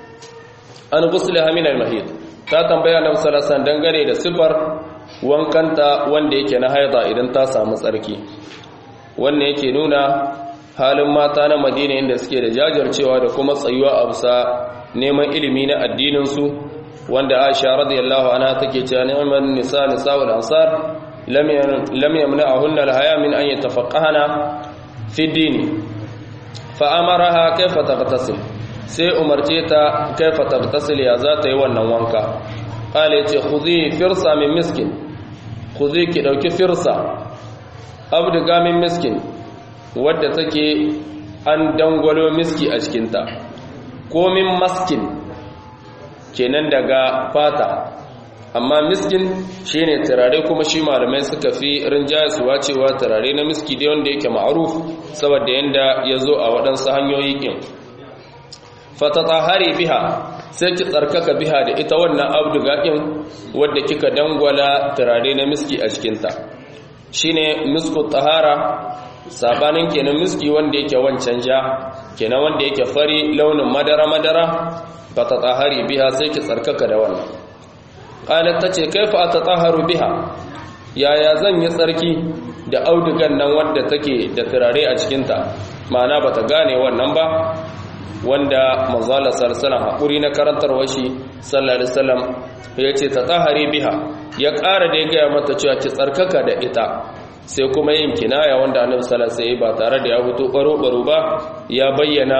an ghusliha min al-mahid ta tambaya annabi sallallahu alaihi wasallam dangane da sifar wankanta wanda yake na haida idan ta samu tsarki wannan yake nuna halin mata na Madina inda suke da jajircewa da kuma tsayuwa a bisa neman ilimi na addinin su wanda Aisha radiyallahu anha take cewa ni'man nisa nisa'ul ansar lam yamna'ahunna al-haya min an yatafaqqahana fi dini fa amaraha kayfa taghtasil sai umarce ta kayfa taghtasil ya za ta yi wannan wanka qala yace khudhi firsa min miskin khudhi ki dauki firsa abduga min miskin wadda take an dangwalo miski a cikinta ko min maskin kenan daga fata amma miskin shine turare kuma shi malamai suka fi rinjaye suwa cewa turare na miski dai wanda yake ma'aruf saboda yanda ya zo a waɗansu hanyoyi ƙin fatatahari biha sai ki tsarkaka biha da ita wannan abduga ɗin wadda kika dangwala turare na miski a cikinta shine misku tahara sabanin kenan miski wanda yake wancan ja kenan wanda yake fari launin madara-madara fatatahari biha sai ki tsarkaka da wannan qalat tace kaifa atatahharu biha yaya zan yi tsarki da audugan nan wanda take da turare a cikin ta ma'ana bata gane wannan ba wanda manzala sallallahu hakuri na karantarwar shi sallallahu alaihi wasallam yace tatahari biha ya ƙara da ya gaya mata cewa ki tsarkaka da ita sai kuma yin kinaya wanda annabi sallallahu alaihi wasallam ba tare da ya fito baro-baro ba ya bayyana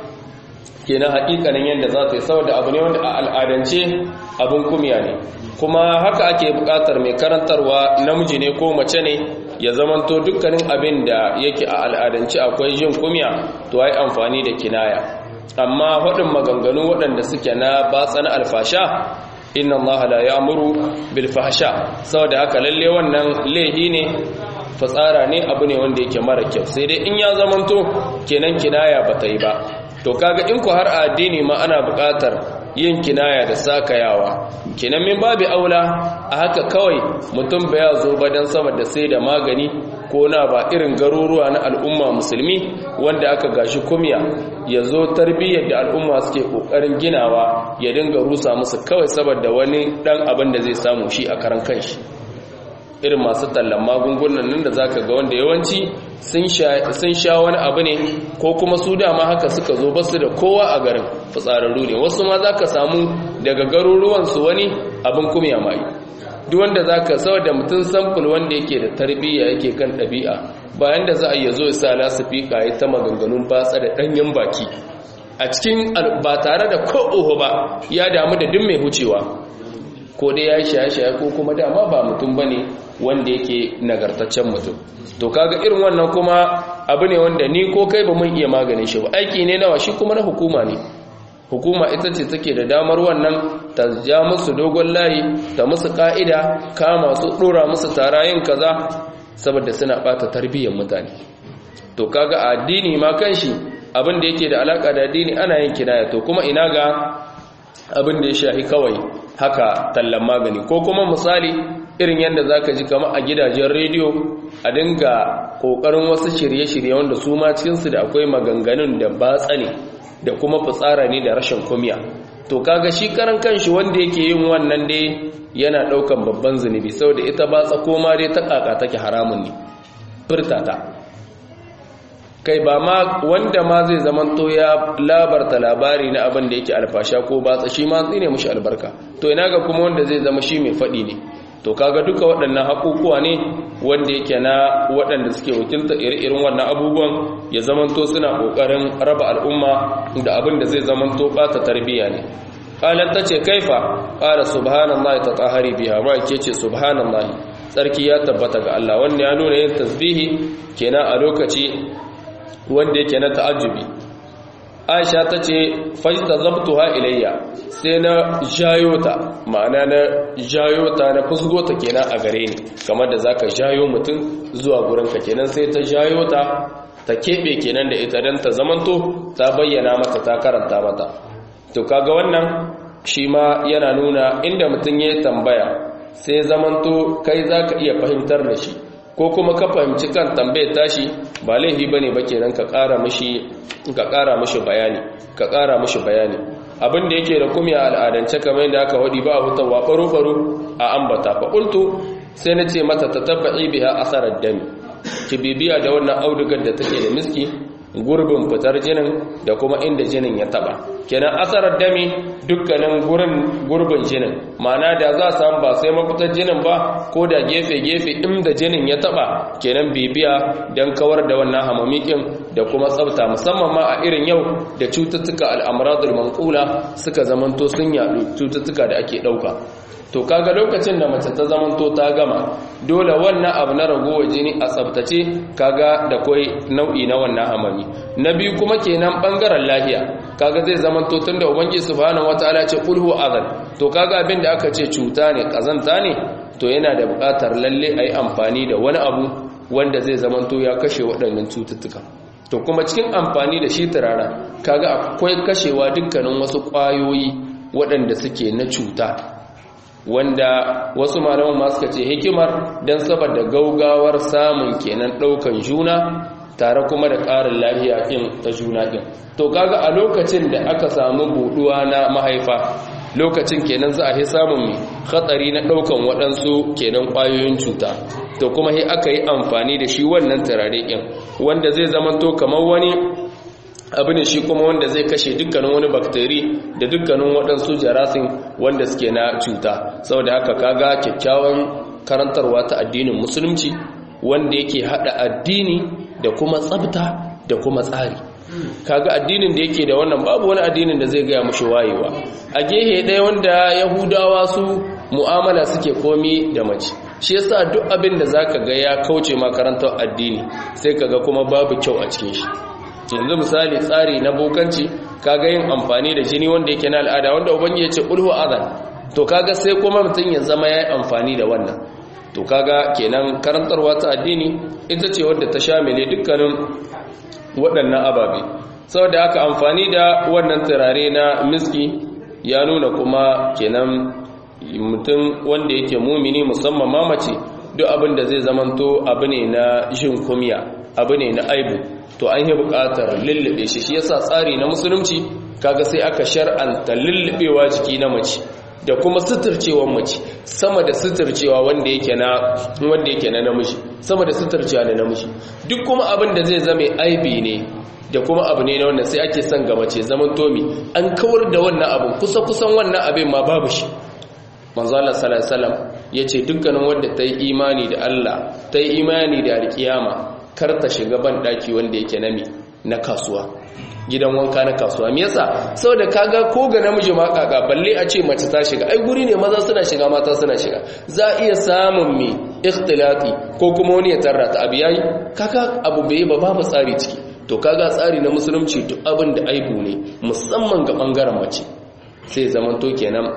kenan hakikanin yadda za ta yi saboda abu ne wanda a al'adance abin kumya ne kuma haka ake bukatar mai karantarwa namiji ne ko mace ne ya zamanto dukkanin abin da yake a al'adance akwai jin kumya to ai amfani da kinaya amma faɗin maganganu waɗanda suke na batsan alfasha inna Allah la ya'muru bil fahsha saboda haka lalle wannan lehi ne fatsara ne abu ne wanda yake mara kyau sai dai in ya zamanto kenan kinaya bata yi ba to kaga in ku har addini ma ana buƙatar yin kinaya da sakayawa kenan min babu aula a haka kawai mutum ba ya zo ba dan saboda sai da magani ko na ba irin garuruwa na al'umma musulmi wanda aka gashi kumya ya zo tarbiyyar da al'umma suke kokarin ginawa ya dinga rusa musu kawai saboda wani dan abin da zai samu shi a karan kanshi irin masu tallan magungunan nan da zaka ga wanda yawanci sun sha wani abu ne ko kuma su dama haka suka zo basu da kowa a garin fitsararru ne wasu ma zaka samu daga garuruwansu wani abin kumya mai duk wanda zaka saboda mutum samfur wanda yake da tarbiyya yake kan ɗabi'a bayan da za a yi zo sa lasifika ya ta maganganun batsa da ɗanyen baki a cikin ba tare da ko oho ba ya damu da duk mai hucewa ko dai ya shaye-shaye ko kuma dama ba mutum ba ne wanda yake nagartaccen mutum to kaga irin wannan kuma abu ne wanda ni ko kai ba mun iya maganin shi ba aiki ne nawa shi kuma na hukuma ne hukuma ita ce take da damar wannan ta ja musu dogon layi ta musu ka'ida kama su dora musu tarayin kaza saboda suna bata tarbiyyar mutane to kaga addini ma kanshi abin da yake da alaka da addini ana yin kinaya to kuma ina ga abin da ya shahi kawai haka tallan magani ko kuma misali irin yadda za ka ji kama a gidajen rediyo a dinga ƙoƙarin wasu shirye-shirye wanda su ma cikinsu da akwai maganganun da batsa ne da kuma fitsara ne da rashin kumiya to kaga shi karan kanshi wanda yake yin wannan dai yana ɗaukan babban zunubi saboda ita batsa koma dai ta ƙaƙa take haramun ne furtata kai ba ma wanda ma zai zamanto ya labarta labari na abin da yake alfasha ko batsa shi ma tsine mushi albarka to ina ga kuma wanda zai zama shi mai faɗi ne to kaga duka waɗannan haƙuƙuwa ne wanda yake na waɗanda suke wakilta ire-iren wannan abubuwan ya zamanto suna ƙoƙarin raba al'umma da abin da zai zamanto ɓata tarbiyya ne qalat tace kaifa qala subhanallahi tatahari biha ma ke ce subhanallahi tsarki ya tabbata ga Allah wanda ya nuna yin tasbihi kenan a lokaci wanda yake na ta'ajjubi Aisha tace fajtazabtuha ilayya sai na jayo ta ma'ana na jayo ta na fusgo ta kenan a gare ni kamar da zaka jayo mutum zuwa gurin ka kenan sai ta jayo ta ta kebe kenan da ita dan ta zamanto ta bayyana mata ta karanta mata to kaga wannan shi ma yana nuna inda mutum ya tambaya sai zamanto kai za ka iya fahimtar da shi ko kuma ka fahimci kan tambayar tashi ba laifi ba ne ba kenan ka ƙara mashi bayani ka ƙara mashi bayani abin da yake da kuma al'adance kamar yadda aka waɗi ba a hutawa ɓaro-ɓaro a ambata faƙultu sai na ce mata ta tabba'i biya asarar dami ki bibiya da wannan audugar da take da miski gurbin fitar jinin da kuma inda jinin ya taba kenan asarar dami dukkanin gurin gurbin jinin ma'ana da za samu ba sai mafitar jinin ba ko da gefe-gefe inda jinin ya taba kenan bibiya don kawar da wannan hamamikin da kuma tsafta musamman ma a irin yau da cututtuka al'amuradul manqula suka zamanto sun yadu cututtuka da ake dauka to kaga lokacin da mace ta zamanto ta gama dole wannan abu na ragowar jini a tsabtace kaga da koi nau'i na wannan hamami na biyu kuma kenan bangaren lahiya kaga zai zamanto tunda ubangiji subhanahu wataala ce qulhu azan to kaga abin da aka ce cuta ne kazanta ne to yana da buƙatar lalle ayi amfani da wani abu wanda zai zamanto ya kashe waɗannan cututtuka to kuma cikin amfani da shi turara kaga akwai kashewa dukkanin wasu ƙwayoyi waɗanda suke na cuta wanda wasu malaman ma suka ce hikimar don saboda gaugawar samun kenan ɗaukan juna tare kuma da ƙarin lafiya ɗin ta juna ɗin to kaga a lokacin da aka samu buɗuwa na mahaifa lokacin kenan za a yi samun mai hatsari na ɗaukan waɗansu kenan ƙwayoyin cuta to kuma sai aka yi amfani da shi wannan turare ɗin wanda zai zama to kamar wani abu ne shi kuma wanda zai kashe dukkanin wani bakteri da dukkanin waɗansu jarasin wanda suke na cuta saboda haka kaga kyakkyawan karantarwa ta addinin musulunci wanda yake hada addini da kuma tsabta da kuma tsari kaga addinin da yake da wannan babu wani addinin da zai gaya mushi wayewa a gehe ɗaya wanda yahudawa su mu'amala suke komi da mace shi yasa duk abin da zaka ga ya kauce makarantar addini sai kaga kuma babu kyau a cikin shi yanzu misali tsari na bokanci kaga yin amfani da jini wanda yake na al'ada wanda ubangi ya ce ulhu azan to kaga sai kuma mutum ya zama ya yi amfani da wannan to kaga kenan karantarwa ta addini ita ce wadda ta shamile dukkanin waɗannan ababe saboda haka amfani da wannan turare na miski ya nuna kuma kenan mutum wanda yake mumini musamman mamace duk abin da zai zamanto abu ne na jin kumiya abu ne na aibu to an yi buƙatar lullube shi shi yasa tsari na musulunci kaga sai aka shar'anta lullubewa jiki na mace da kuma suturcewa mace sama da suturcewa wanda yake na wanda yake na namiji sama da suturcewa da namiji duk kuma abin da zai zame aibi ne da kuma abu ne na wannan sai ake son ga mace zaman tomi an kawar da wannan abin kusa kusan wannan abin ma babu shi manzo Allah sallallahu alaihi wasallam yace dukkanin wanda ta yi imani da Allah ta yi imani da alkiyama kar ta shiga ban daki wanda yake nami na kasuwa gidan wanka na kasuwa me yasa saboda kaga ko ga namiji ma kaka balle a ce mace ta shiga ai guri ne maza suna shiga mata suna shiga za iya samun me ikhtilati ko kuma wani ya tarra ta abu yayi kaga abu bai ba babu tsari ciki to kaga tsari na musulunci duk abin da aibu ne musamman ga bangaren mace sai zaman to kenan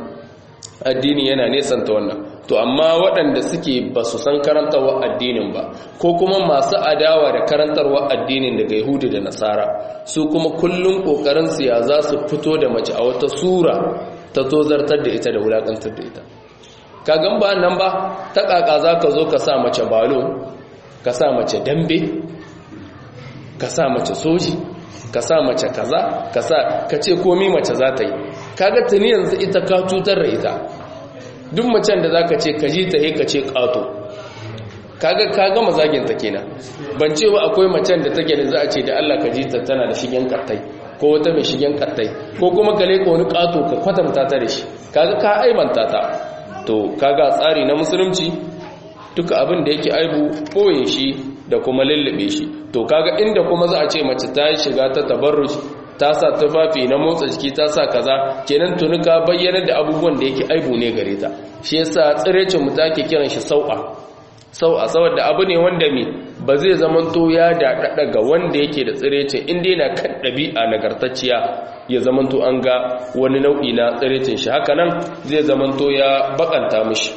addini yana nesanta wannan to amma waɗanda suke ba su san karantarwa addinin ba ko kuma masu adawa da karantarwa addinin daga yahudu da nasara su kuma kullum ƙoƙarinsu ya za su fito da mace a wata sura ta tozartar da ita da wulakantar da ita kagan ba nan ba ta kaka za ka zo ka sa mace balo ka sa mace dambe ka sa mace soji ka sa mace kaza ka sa ka ce komi mace za ta yi kaga tuni yanzu ita ka cutar da ita duk macen da za ka ce ka ji ta yi ka ce ƙato kaga kaga mazaginta kenan ban ce ba akwai macen da take da za a ce da Allah ka ji ta tana da shigen kattai ko wata mai shigen kattai ko kuma ka leka wani ƙato ka kwatanta ta da shi kaga ka aibanta ta to kaga tsari na musulunci duka abin da yake aibu ɓoye shi da kuma lullube shi to kaga inda kuma za a ce mace ta shiga ta tabarruj ta sa tufafi na motsa jiki ta sa kaza kenan tuni ka bayyana da abubuwan da yake aibu ne gare ta shi yasa tsirecin mu take kiran shi sau'a sau'a saboda abu ne wanda me ba zai zaman to ya daɗaɗa ga wanda yake da tsirecin inda yana kan ɗabi'a nagartacciya ya zaman to an ga wani nau'i na tsirecin shi haka nan zai zaman to ya bakanta mishi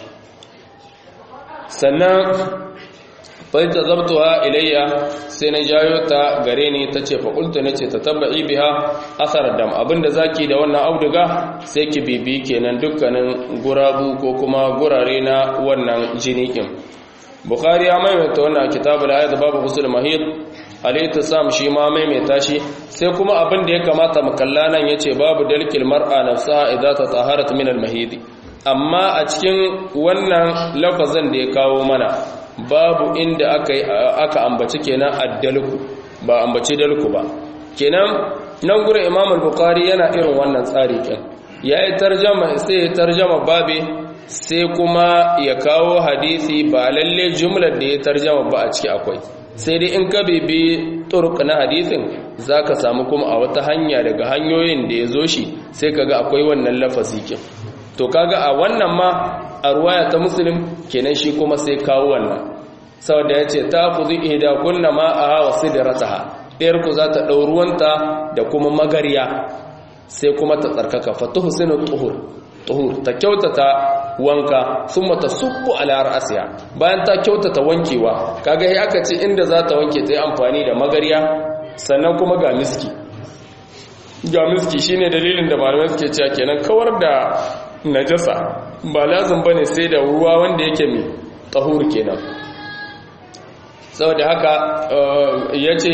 sannan fahimta zabtuwa ilayya sai na jayo ta gare ni ta ce faƙulta na ce ta tabba'i biha asar dam abinda zaki da wannan auduga sai ki bibi kenan dukkanin gurabu ko kuma gurare na wannan jini ɗin bukari ya maimaita wannan kitabu da ayat babu husul mahid alayhi sam shi ma maimaita shi sai kuma abin da ya kamata mu kalla nan yace babu dalkil mar'a nafsaha idza tataharat min al mahidi amma a cikin wannan lafazin da ya kawo mana babu inda aka aka ambaci kenan addalku ba ambaci dalku ba kenan nan gurin Imam al-Bukhari yana irin wannan tsari kin yayi tarjuma sai ya tarjuma babe sai kuma ya kawo hadisi ba lalle jumlar da ya tarjuma ba a ciki akwai sai dai in ka bibi turuk na hadisin zaka samu kuma a wata hanya daga hanyoyin da ya zo shi sai kaga akwai wannan lafazi kin to kaga a wannan ma a ruwaya ta muslim kenan shi kuma sai kawo wannan saboda ya ce ta ku zai ihda kunna ma a hawa sidrataha ɗayar ku za ta ɗau ruwanta da kuma magariya sai kuma ta tsarkaka fatuhu sinu tuhur tuhur ta kyautata wanka sun mata subbu ala ra'asiya bayan ta kyautata wankewa kaga sai aka ce inda za ta wanke ta yi amfani da magariya sannan kuma ga miski ga miski shine dalilin da malamai suke cewa kenan kawar da najasa ba lazim bane sai da ruwa wanda yake mai tahur kenan saboda haka ya ce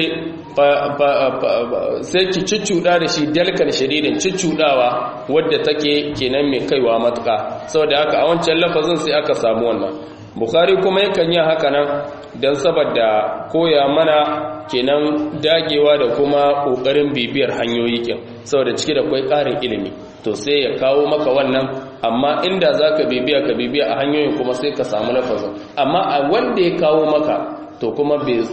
sai ki cuccuɗa da shi dalkar shadidin cuccuɗawa wadda take kenan mai kaiwa matuka saboda haka a wancan lafazin sai aka samu wannan bukari kuma yakan yi haka nan don saboda koya mana kenan dagewa da kuma ƙoƙarin bibiyar hanyoyi kin saboda cike da kwai ƙarin ilimi to sai ya kawo maka wannan amma inda za ka bibiya ka bibiya a hanyoyin kuma sai ka samu lafazin amma a wanda ya kawo maka to kuma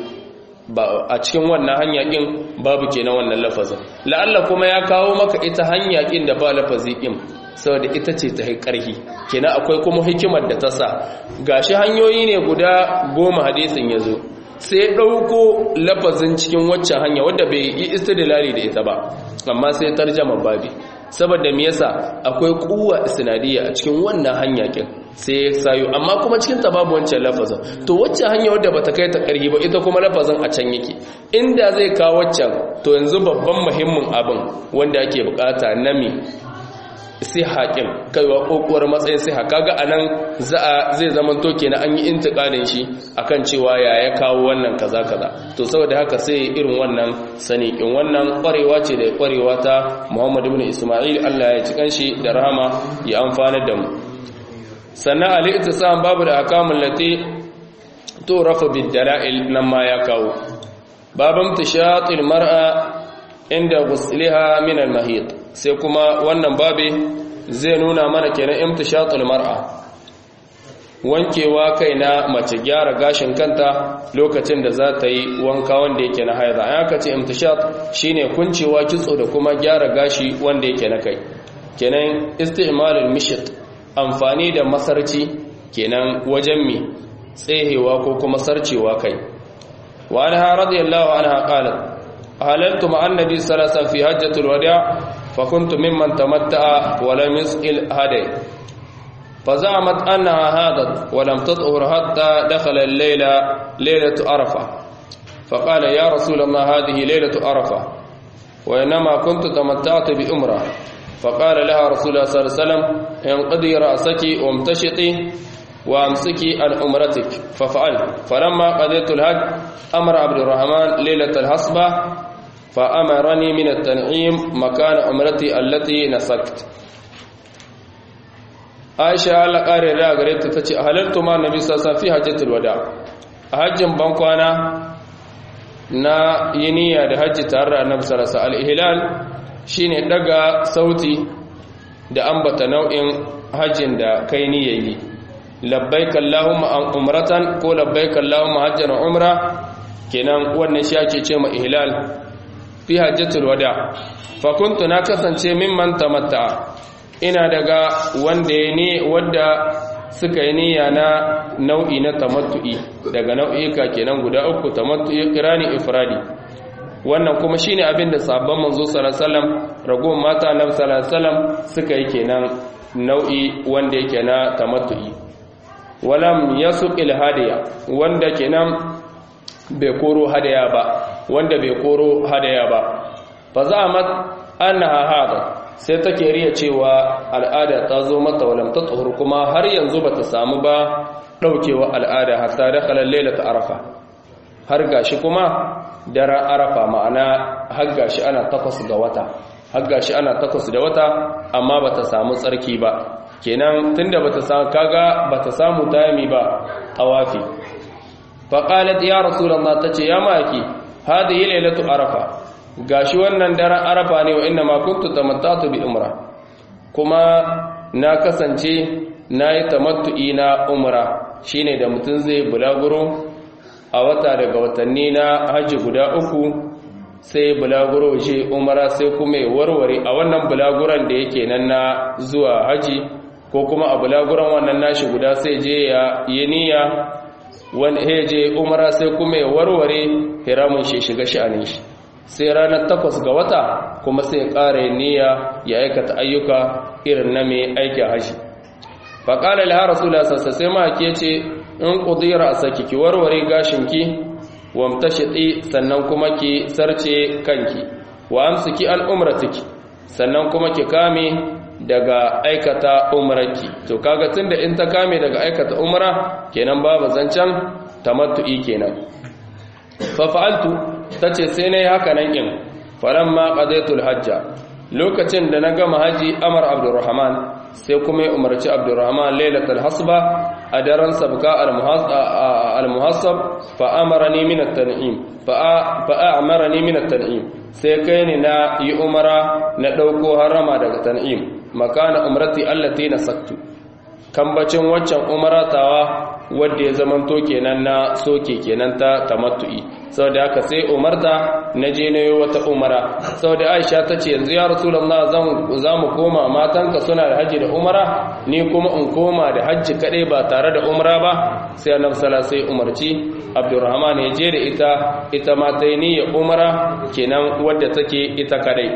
a cikin wannan hanya kin babu kenan wannan lafazin la'alla kuma ya kawo maka ita hanya kin da ba lafazi kin saboda ita ce ta ƙarfi kenan akwai kuma hikimar da ta sa gashi hanyoyi ne guda goma hadisin ya zo sai ɗauko lafazin cikin waccan hanya wadda bai yi istidlali da ita ba amma sai tarjama babi saboda me yasa akwai kuwa isnadiyya a cikin wannan hanya kin sai ya sayo amma kuma cikin ta babu wancan lafazin to waccan hanya wadda bata kai ta ƙarfi ba ita kuma lafazin a can yake inda zai kawo waccan to yanzu babban muhimmin abin wanda ake bukata na me siha kin kaiwa kokuwar matsayin siha kaga anan za zai zaman to kenan an yi intiqalin shi akan cewa ya ya kawo wannan kaza kaza to saboda haka sai irin wannan sani kin wannan kwarewa ce da kwarewa ta Muhammad ibn Isma'il Allah ya ci kanshi da rahama ya amfana da mu sannan al-ittisam babu da akamul lati to rafa bid dalail nan ma ya kawo babam tishatil mar'a inda ghusliha min al-mahid sai kuma wannan babe zai nuna mana kenan imtishatul mar'a wankewa kai na mace gyara gashin kanta lokacin da za ta yi wanka wanda yake na haida an aka ce imtishat shine kuncewa kitso da kuma gyara gashi wanda yake na kai kenan isti'malul mishit amfani da masarci kenan wajen mi tsehewa ko kuma sarcewa kai wa anha radiyallahu anha qalat halaltu ma'an nabi sallallahu alaihi wasallam fi hajjatul wada' فكنت ممن تمتع ولم يسئل هدي فزعمت أنها هادت ولم تطهر حتى دخل الليلة ليلة عرفة فقال يا رسول الله هذه ليلة عرفة وإنما كنت تمتعت بأمرة فقال لها رسول الله صلى الله عليه وسلم انقضي رأسك وامتشطي وامسكي عن عمرتك ففعل فلما قضيت الحج أمر عبد الرحمن ليلة الحصبة فأمرني من التنعيم مكان عمرتي التي نسكت عائشة الله قال لا غريت تتي أهللت مع النبي صلى الله عليه وسلم في حجة الوداع حج بنكوانا na yi niyya da hajji tare da annabi sallallahu alaihi al-ihlal shine daga sauti da ambata nau'in hajjin da kai niyyayi labbaik allahumma an umratan ko labbaik allahumma hajjan umra kenan wannan shi ake ce ma ihlal fi hajjatul wada fa kuntu na kasance mimman tamatta ina daga wanda ya ne wanda suka yi niyya na nau'i na tamattu'i daga nau'ika kenan guda uku tamattu'i kirani ifradi wannan kuma shine abin da sabon manzo sallallahu alaihi wasallam ragowar mata na sallallahu alaihi wasallam suka yi kenan nau'i wanda yake na tamattu'i walam yasuqil hadiya wanda kenan bai koro hadaya ba wanda bai koro hadaya ba fa za'amat annaha hada sai take riya cewa al'ada ta zo mata walam ta tsohur kuma har yanzu bata samu ba daukewa al'ada hatta da khalal lailata arafa har gashi kuma daren arafa ma'ana har gashi ana takwas ga wata har gashi ana takwas da wata amma bata samu tsarki ba kenan tunda bata samu kaga bata samu tayami ba tawafi fa qalat ya rasulullah tace ya maki hadhihi lailatu arafa gashi wannan daren arafa ne wa inna ma kuntu tamattatu bi umra kuma na kasance nayi tamattu'i na umra shine da mutun zai bulaguro a wata daga watanni na haji guda uku sai bulaguro je umra sai kuma ya warware a wannan bulaguran da yake nan na zuwa haji ko kuma a bulaguran wannan nashi guda sai je ya yi niyya wani je umra sai kuma ya warware hiramun shi shiga sha'anin shi sai ranar takwas ga wata kuma sai ƙara niyya ya aikata ayyuka irin na mai aikin haji faƙalar ha rasulullah sassa sai ma ke ce in ƙudira a saki ki warware gashinki wamta shiɗi sannan kuma ki sarce kanki wa amsiki al'umratiki sannan kuma ki kame daga aikata umrarki to kaga tunda in ta kame daga aikata umra kenan babu zancen tamattu'i kenan fa fa'altu tace sai nayi haka nan in falamma qadaytul hajja lokacin da na gama haji amar abdurrahman sai kuma ya umarci abdurrahman lailatul hasba a daren sabka al-muhassab fa amarani min at-tan'im fa a'marani min at-tan'im sai kai ni na yi umara na dauko harama daga tan'im makana umrati allati nasaktu kambacin waccan umaratawa wadda ya zamanto kenan na soke kenan ta tamattu'i saboda haka sai umarta na je na yi wata umara saboda aisha ta ce yanzu ya rasulullah za mu koma matanka suna da hajji da umara ni kuma in koma da hajji kaɗai ba tare da umara ba sai annabi sala sai umarci abdurrahman ya je da ita ita ma ta yi niyyar umara kenan wadda take ita kaɗai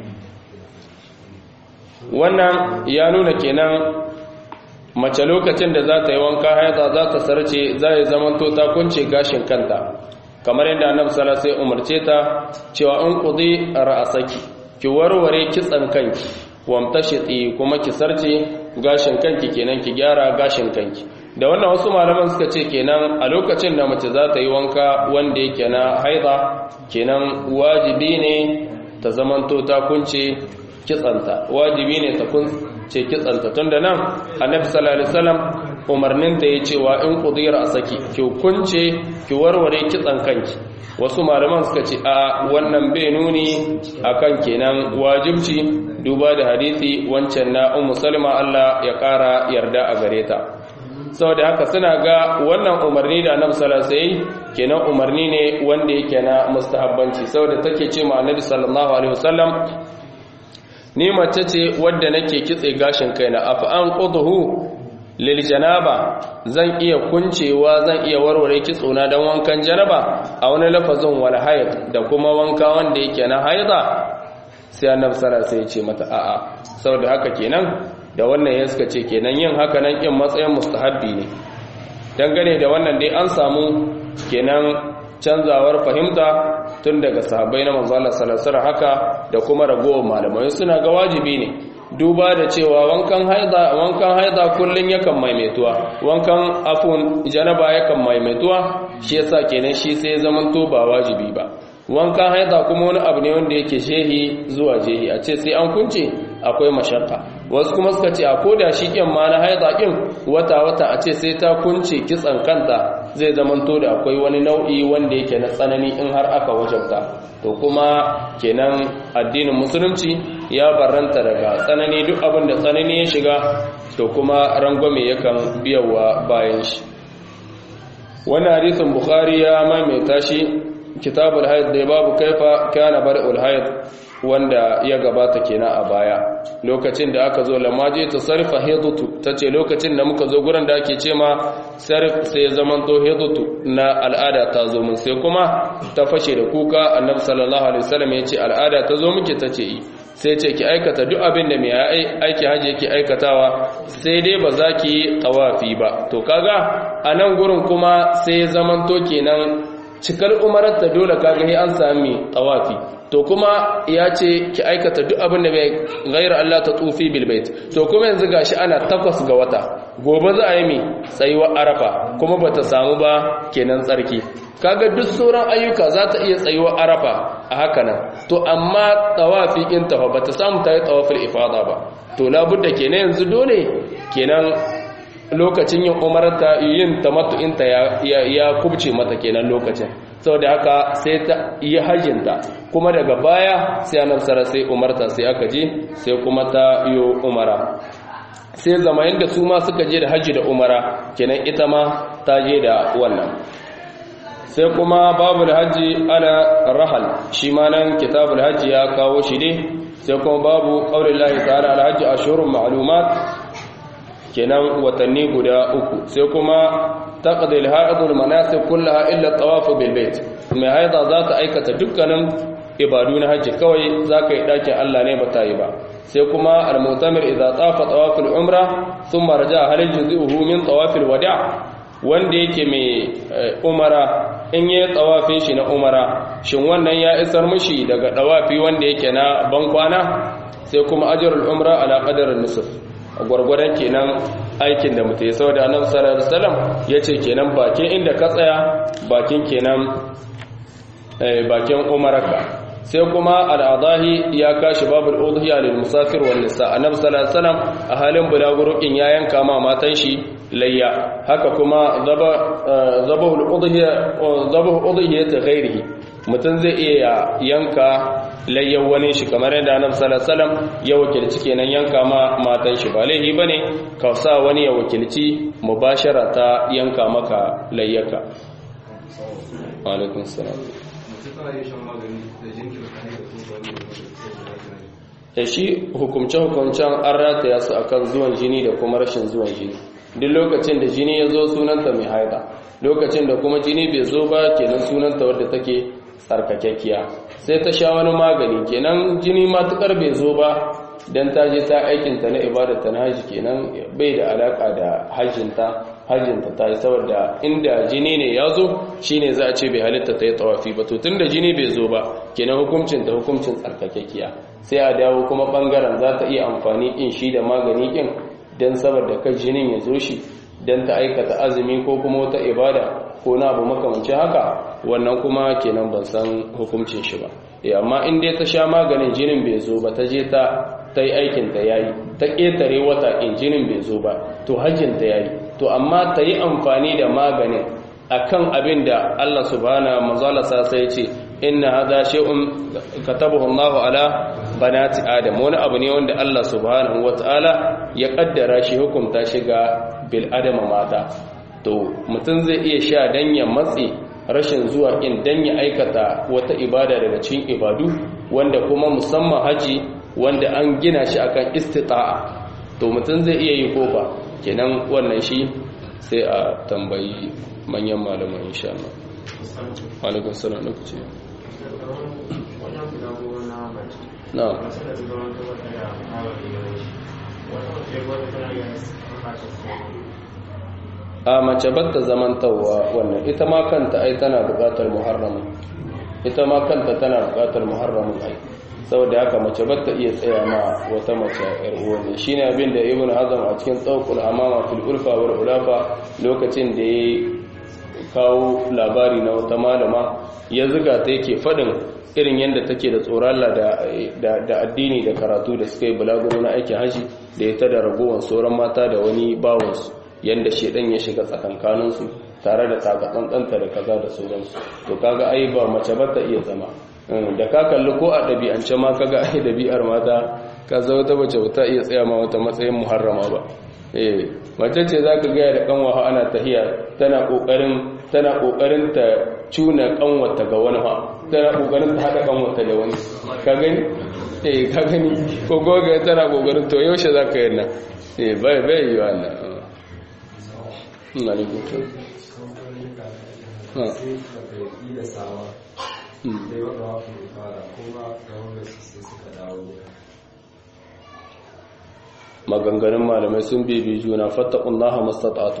wannan ya nuna kenan mace lokacin da za ta yi wanka haida za ta sarce za ya zamanto ta kunce gashin kanta kamar yadda annabi sallallahu alaihi umarce ta cewa in qudi ra'saki ki warware kitsan kanki wamtashiti kuma ki sarce gashin kanki kenan ki gyara gashin kanki da wannan wasu malaman suka ce kenan a lokacin da mace za ta yi wanka wanda yake na haida kenan wajibi ne ta zamanto ta kunce kitsanta wajibi ne ta kunce kitsanta tunda nan annabi sallallahu alaihi wasallam umarnin ta yi cewa in qudira saki ki kunce ki warware kitsan kanki wasu malaman suka ce a wannan bai nuni akan kenan wajibci duba da hadisi wancan na ummu salma Allah ya kara yarda a gare ta saboda haka suna ga wannan umarni da annabi sallallahu alaihi kenan umarni ne wanda yake na mustahabbanci saboda take ce ma annabi sallallahu alaihi wasallam ni mace ce wadda nake kitse gashin kaina afa an qudhu lil janaba zan iya kuncewa zan iya warware kitsona dan wankan janaba a wani lafazin wal hayd da kuma wanka wanda yake na haida sai annabi sallallahu alaihi ya ce mata a'a saboda haka kenan da wannan ya suka ce kenan yin haka nan kin matsayin mustahabbi ne dangane da wannan dai an samu kenan canzawar fahimta tun daga sahabbai na manzo Allah sallallahu alaihi haka da kuma ragowar malamai suna ga wajibi ne duba da cewa wankan haida wankan haida kullun yakan maimaituwa wankan afun janaba yakan maimaituwa shi yasa kenan shi sai zaman to ba wajibi ba wankan haida kuma wani abu ne wanda yake shehi zuwa jehi a ce sai an kunce akwai mashakka wasu kuma suka ce a koda shi kyan ma na haida kin wata wata a ce sai ta kunce kitsan kanta zai zamanto da akwai wani nau'i wanda yake na tsanani in har aka wajabta to kuma kenan addinin musulunci ya barranta daga tsanani duk abin da tsanani ya shiga to kuma rangwame yakan biyawa bayan shi wannan hadisin bukhari ya maimaita shi kitabul haid da babu kaifa kana bar'ul haid wanda ya gabata kenan a baya lokacin da aka zo lamaje ta sarfa hidutu tace lokacin da muka zo gurin da ake ce ma sarf sai ya zaman to hidutu na al'ada ta zo mun sai kuma ta fashe da kuka annabi sallallahu alaihi wasallam ya ce al'ada ta zo muke tace yi sai ce ki aikata duk abin da mai aiki haji yake aikatawa sai dai ba za ki yi tawafi ba to kaga a nan gurin kuma sai ya zaman to kenan cikar umarar ta dole kaga sai an sami tawafi to kuma ya ce ki aikata duk abin da bai gaira Allah ta tufi bilbait to kuma yanzu gashi ana takwas ga wata gobe za a yi mi tsayuwa arafa kuma bata samu ba kenan tsarki kaga duk sauran ayyuka za ta iya tsayuwa arafa a haka nan to amma tawafi in tafa bata samu ta yi tawafil ifada ba to labudda kenan yanzu dole kenan lokacin yin umarta yin tamattu'inta ya kubce mata kenan lokacin saboda haka sai ta yi hajjinta kuma daga baya sai annabi sai umarta sai aka je sai kuma ta yi umara sai zama yadda su ma suka je da hajji da umara kenan ita ma ta je da wannan sai kuma babu da hajji ala rahal shi ma nan kitabul hajji ya kawo shi ne sai kuma babu qaulillahi ta'ala al hajji ashurun ma'lumat kenan watanni guda uku sai kuma taqdil haidul manasik kullaha illa tawaf bil bait mai haida za ta aikata dukkanin ibadu na haji kawai zaka yi dakin Allah ne bata yi ba sai kuma al mutamir idza tafa tawaful umra thumma raja hal juzuhu min tawafil wada' wanda yake mai umara in yi tawafin shi na umara shin wannan ya isar mishi daga tawafi wanda yake na bankwana sai kuma ajrul umra ala qadarin nisf gwargwadon kenan aikin da mutu ya sau da annabi sallallahu alaihi wasallam yace kenan bakin inda ka tsaya bakin kenan bakin umaraka sai kuma al'adahi ya kashi babul udhiya lil musafir wal nisa annabi sallallahu alaihi wasallam a halin bulagurukin ya yanka ma matan shi layya haka kuma zabahul udhiya zabahu udhiya ta ghairihi mutum zai iya yanka layyan wani shi kamar yadda annabi sallallahu alaihi wasallam ya wakilci kenan yanka ma matan shi ba laihi bane ka sa wani ya wakilci mubashara ta yanka maka layyaka wa alaikum salam da shi hukumce-hukumcen an rataya su akan zuwan jini da kuma rashin zuwan jini duk lokacin da jini ya zo sunanta mai haida lokacin da kuma jini bai zo ba kenan sunanta wadda take tsarkakekkiya sai ta sha wani magani kenan jini matukar bai zo ba don ta je ta aikinta na ibadata na haji kenan bai da alaka da hajjinta hajjinta ta yi saboda inda jini ne ya zo shi ne za a ce bai halitta ta yi tawafi ba to tun da jini bai zo ba kenan hukuncin ta hukuncin tsarkakekkiya sai a dawo kuma bangaren za ta iya amfani in shi da magani kin don saboda kan jinin ya zo shi don ta aikata azumi ko kuma wata ibada ko na abu makamancin haka wannan kuma kenan ban san hukuncin shi ba amma in dai ta sha maganin jinin bai zo ba ta je ta ta yi aikin ta yayi ta ƙetare wata in jinin bai zo ba to hajjin ta yayi to amma ta yi amfani da maganin akan abin da Allah subhanahu mazala sa sai ce inna hadha shay'un katabahu Allah ala banati adam wani abu ne wanda Allah subhanahu wataala ya kaddara shi hukunta shi ga bil adama mata to mutum zai iya sha dan ya matsi rashin zuwa in dan ya aikata wata ibada daga cikin ibadu wanda kuma musamman haji wanda an gina shi akan istita'a to mutum zai iya yi ko ba kenan wannan shi sai a tambayi manyan malaman insha Allah alaikun salam na kuce na a mace batta zamantawa wannan ita ma kanta ai tana buƙatar muharramin ita ma kanta tana buƙatar muharramin ai saboda haka mace ba ta iya tsaya ma wata mace yar uwan shine abin da ibn hazm a cikin tsawqul amama fil urfa wal ulafa lokacin da ya kawo labari na wata malama ya zuga ta yake fadin irin yadda take da tsoron Allah da addini da karatu da suka yi bulaguro na aikin haji da ya ta da ragowar sauran mata da wani bawansu yadda shedan ya shiga tsakankaninsu tare da takatsantsanta da kaza da sauransu to kaga ai ba mace ba ta iya zama da ka kalli ko a ɗabi'ance ma kaga ai ɗabi'ar mata ka za wata mace ba ta iya tsaya ma wata matsayin muharrama ba eh mace ce za ka gaya da kanwa ana tahiya tana kokarin tana kokarin ta cuna kanwata ga wani ha tana kokarin ta hada kanwata da wani ka gani eh ka gani ko goga tana kokarin to yaushe za ka yi nan eh bai bai yi wannan ina ne ko ha maganganun malamai sun bibi juna fattakullaha mastata'tu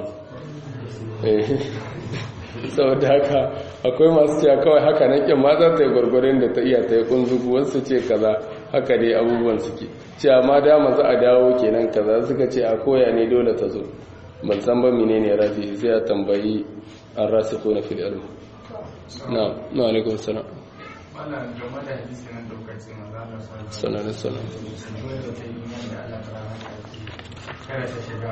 saboda haka akwai masu cewa kawai haka nan kin ma za ta yi gwargwarin da ta iya ta yi kunzugu wasu ce kaza haka dai abubuwan suke cewa ma dama za a dawo kenan kaza suka ce a koya ne dole ta zo ban san ba menene rafi sai a tambayi an rasu ko na fil ilm na na alaikum salam wannan game da hadisi nan daukacin maza da sanar da sanar da ta yi yadda Allah ta rana ta ce kada ta shiga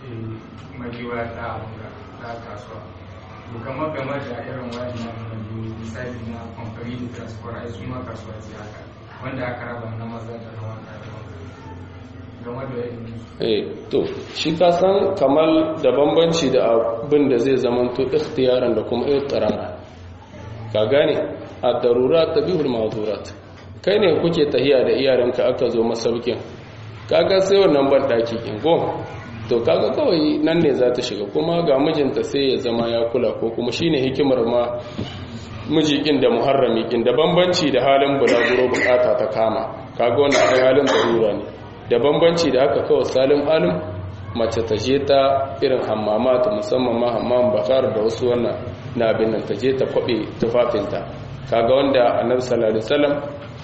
magiwa ta abuga ta kasuwa to kamar game da irin wayan nan misali na kamfani da transport ai su ma kasuwa ce haka wanda aka raba na maza da na wata da game da yin eh to shi ka san kamar da bambanci da abin da zai zama to ikhtiyaran da kuma ikhtirara ka gane ad-darurat tabihul ma'durat kai ne kuke tahiya da iyaranka aka zo masaukin kaga sai wannan ban daki kin go to kaga kawai nan ne za ta shiga kuma ga mijinta sai ya zama ya kula ko kuma shine hikimar ma mijikin da muharrami kin da bambanci da halin bulaguro bukata ta kama kaga wannan ai halin darura ne da bambanci da aka kawo salim alim mace ta je ta irin hammamata musamman ma hammam bakar da wasu wannan na abin nan ta je ta kwabe tufafinta kaga wanda annabi sallallahu alaihi wasallam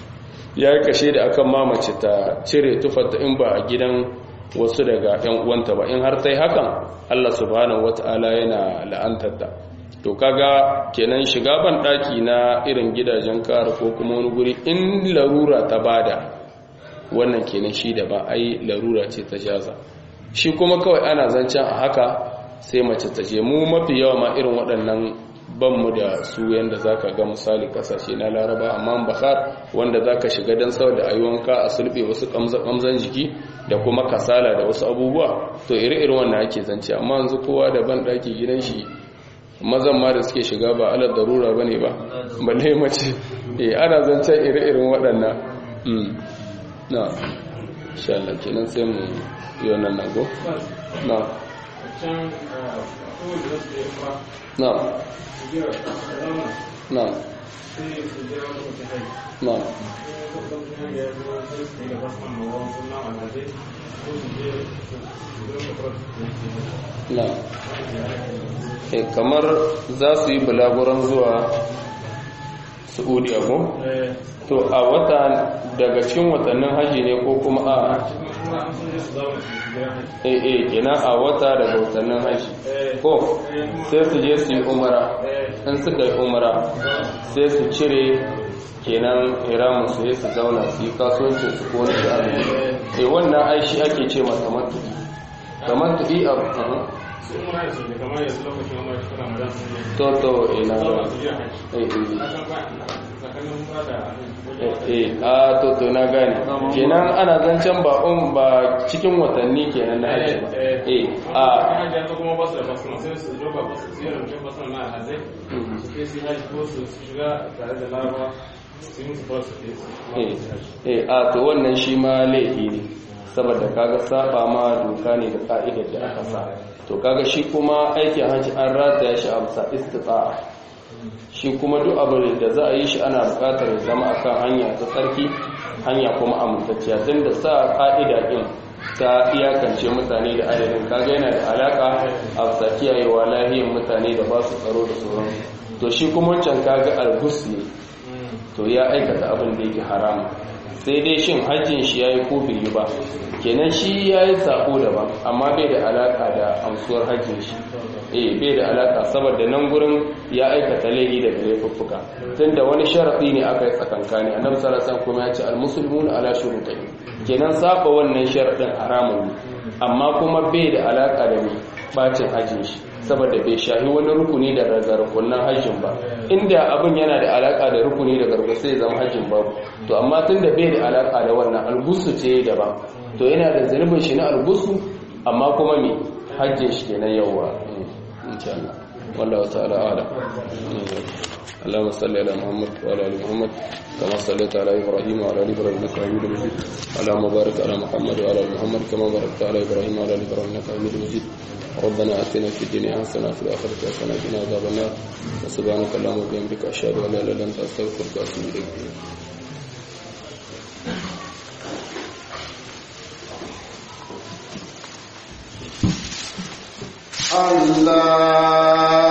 ya yi kashe da akan ma mace ta cire tufarta in ba a gidan wasu daga ɗan uwanta ba in har ta yi hakan Allah subhanahu wata'ala yana la'antar ta to kaga kenan shiga ban daki na irin gidajen kar ko kuma wani guri in larura ta bada wannan kenan shi da ba ai larura ce ta jaza shi kuma kawai ana zancen a haka sai mace ta je mu mafi yawa ma irin waɗannan banmu da su yanda zaka ga misali kasashe na laraba amma bakar wanda zaka shiga dan saboda ayyuwanka a sulbe wasu kamzan jiki da kuma kasala da wasu abubuwa to iri-iri wannan ake zance amma yanzu kowa da ban daki gidan shi mazan ma da suke shiga ba alar darura bane ba balle mace eh ana zancen iri-irin waɗannan na insha Allah kenan sai mu yi wannan nago na na na na na e kamar za su yi bulaguran zuwa saudiya ko to a wata daga cikin watannin haji ne ko kuma a eh eh kenan a wata daga watannin haji ko sai su je su yi umara in suka yi umara sai su cire kenan iramun su su zauna su yi kasuwancin su ko wani azumi eh wannan aishi ake ce masa matuƙi kamar tuƙi a to to ina eh a to to na gane kenan ana zancen ba um ba cikin watanni kenan na haji ba eh a kuma ba su da basu sai su joba ba su ziyar da basu na hazai su kai su haji ko su shiga tare da larabawa su yi musu ba su eh eh a to wannan shi ma laifi ne saboda kaga saba ma doka ne da ka'idar da aka sa to kaga shi kuma aikin hajji an rataya shi a bisa istita'a shi kuma duk abin da za a yi shi ana buƙatar zama akan hanya ta tsarki hanya kuma amintacciya tun da sa ka'ida din ta iyakance mutane da adadin kaga yana da alaka a bisa kiyayewa lahiyar mutane da ba su tsaro da sauransu to shi kuma wancan kaga algus ne to ya aikata abin da yake haram sai dai shin hajjin shi yayi ko bai yi ba kenan shi yayi sako daban amma bai da alaka da amsuwar hajjin shi eh bai da alaka saboda nan gurin ya aikata laifi da laifuffuka tunda wani sharadi ne aka yi tsakankani annabi sallallahu alaihi wasallam kuma ya ce al-muslimuna ala shurutihi kenan saba wannan sharadin haramun ne amma kuma bai da alaka da mai bacin hajjin shi saboda bai shahi wani rukuni da rukunan hajjin ba inda abin yana da alaka da rukuni da garba sai zama hajjin babu to amma tun da bai da alaka da wannan algusu ce daban to yana da zunubin shi na algusu amma kuma mai hajjin shi kenan yawa insha Allah wallahu ta'ala ala اللهم صل على محمد وعلى ال محمد كما صليت على ابراهيم وعلى ال ابراهيم انك حميد مجيد اللهم بارك على محمد وعلى ال محمد كما باركت على ابراهيم وعلى ال ابراهيم انك حميد مجيد ربنا اتنا في الدنيا حسنه وفي الاخره حسنه وقنا عذاب النار وسبحانك اللهم وبحمدك اشهد ان لا اله الا انت استغفرك واتوب اليك الله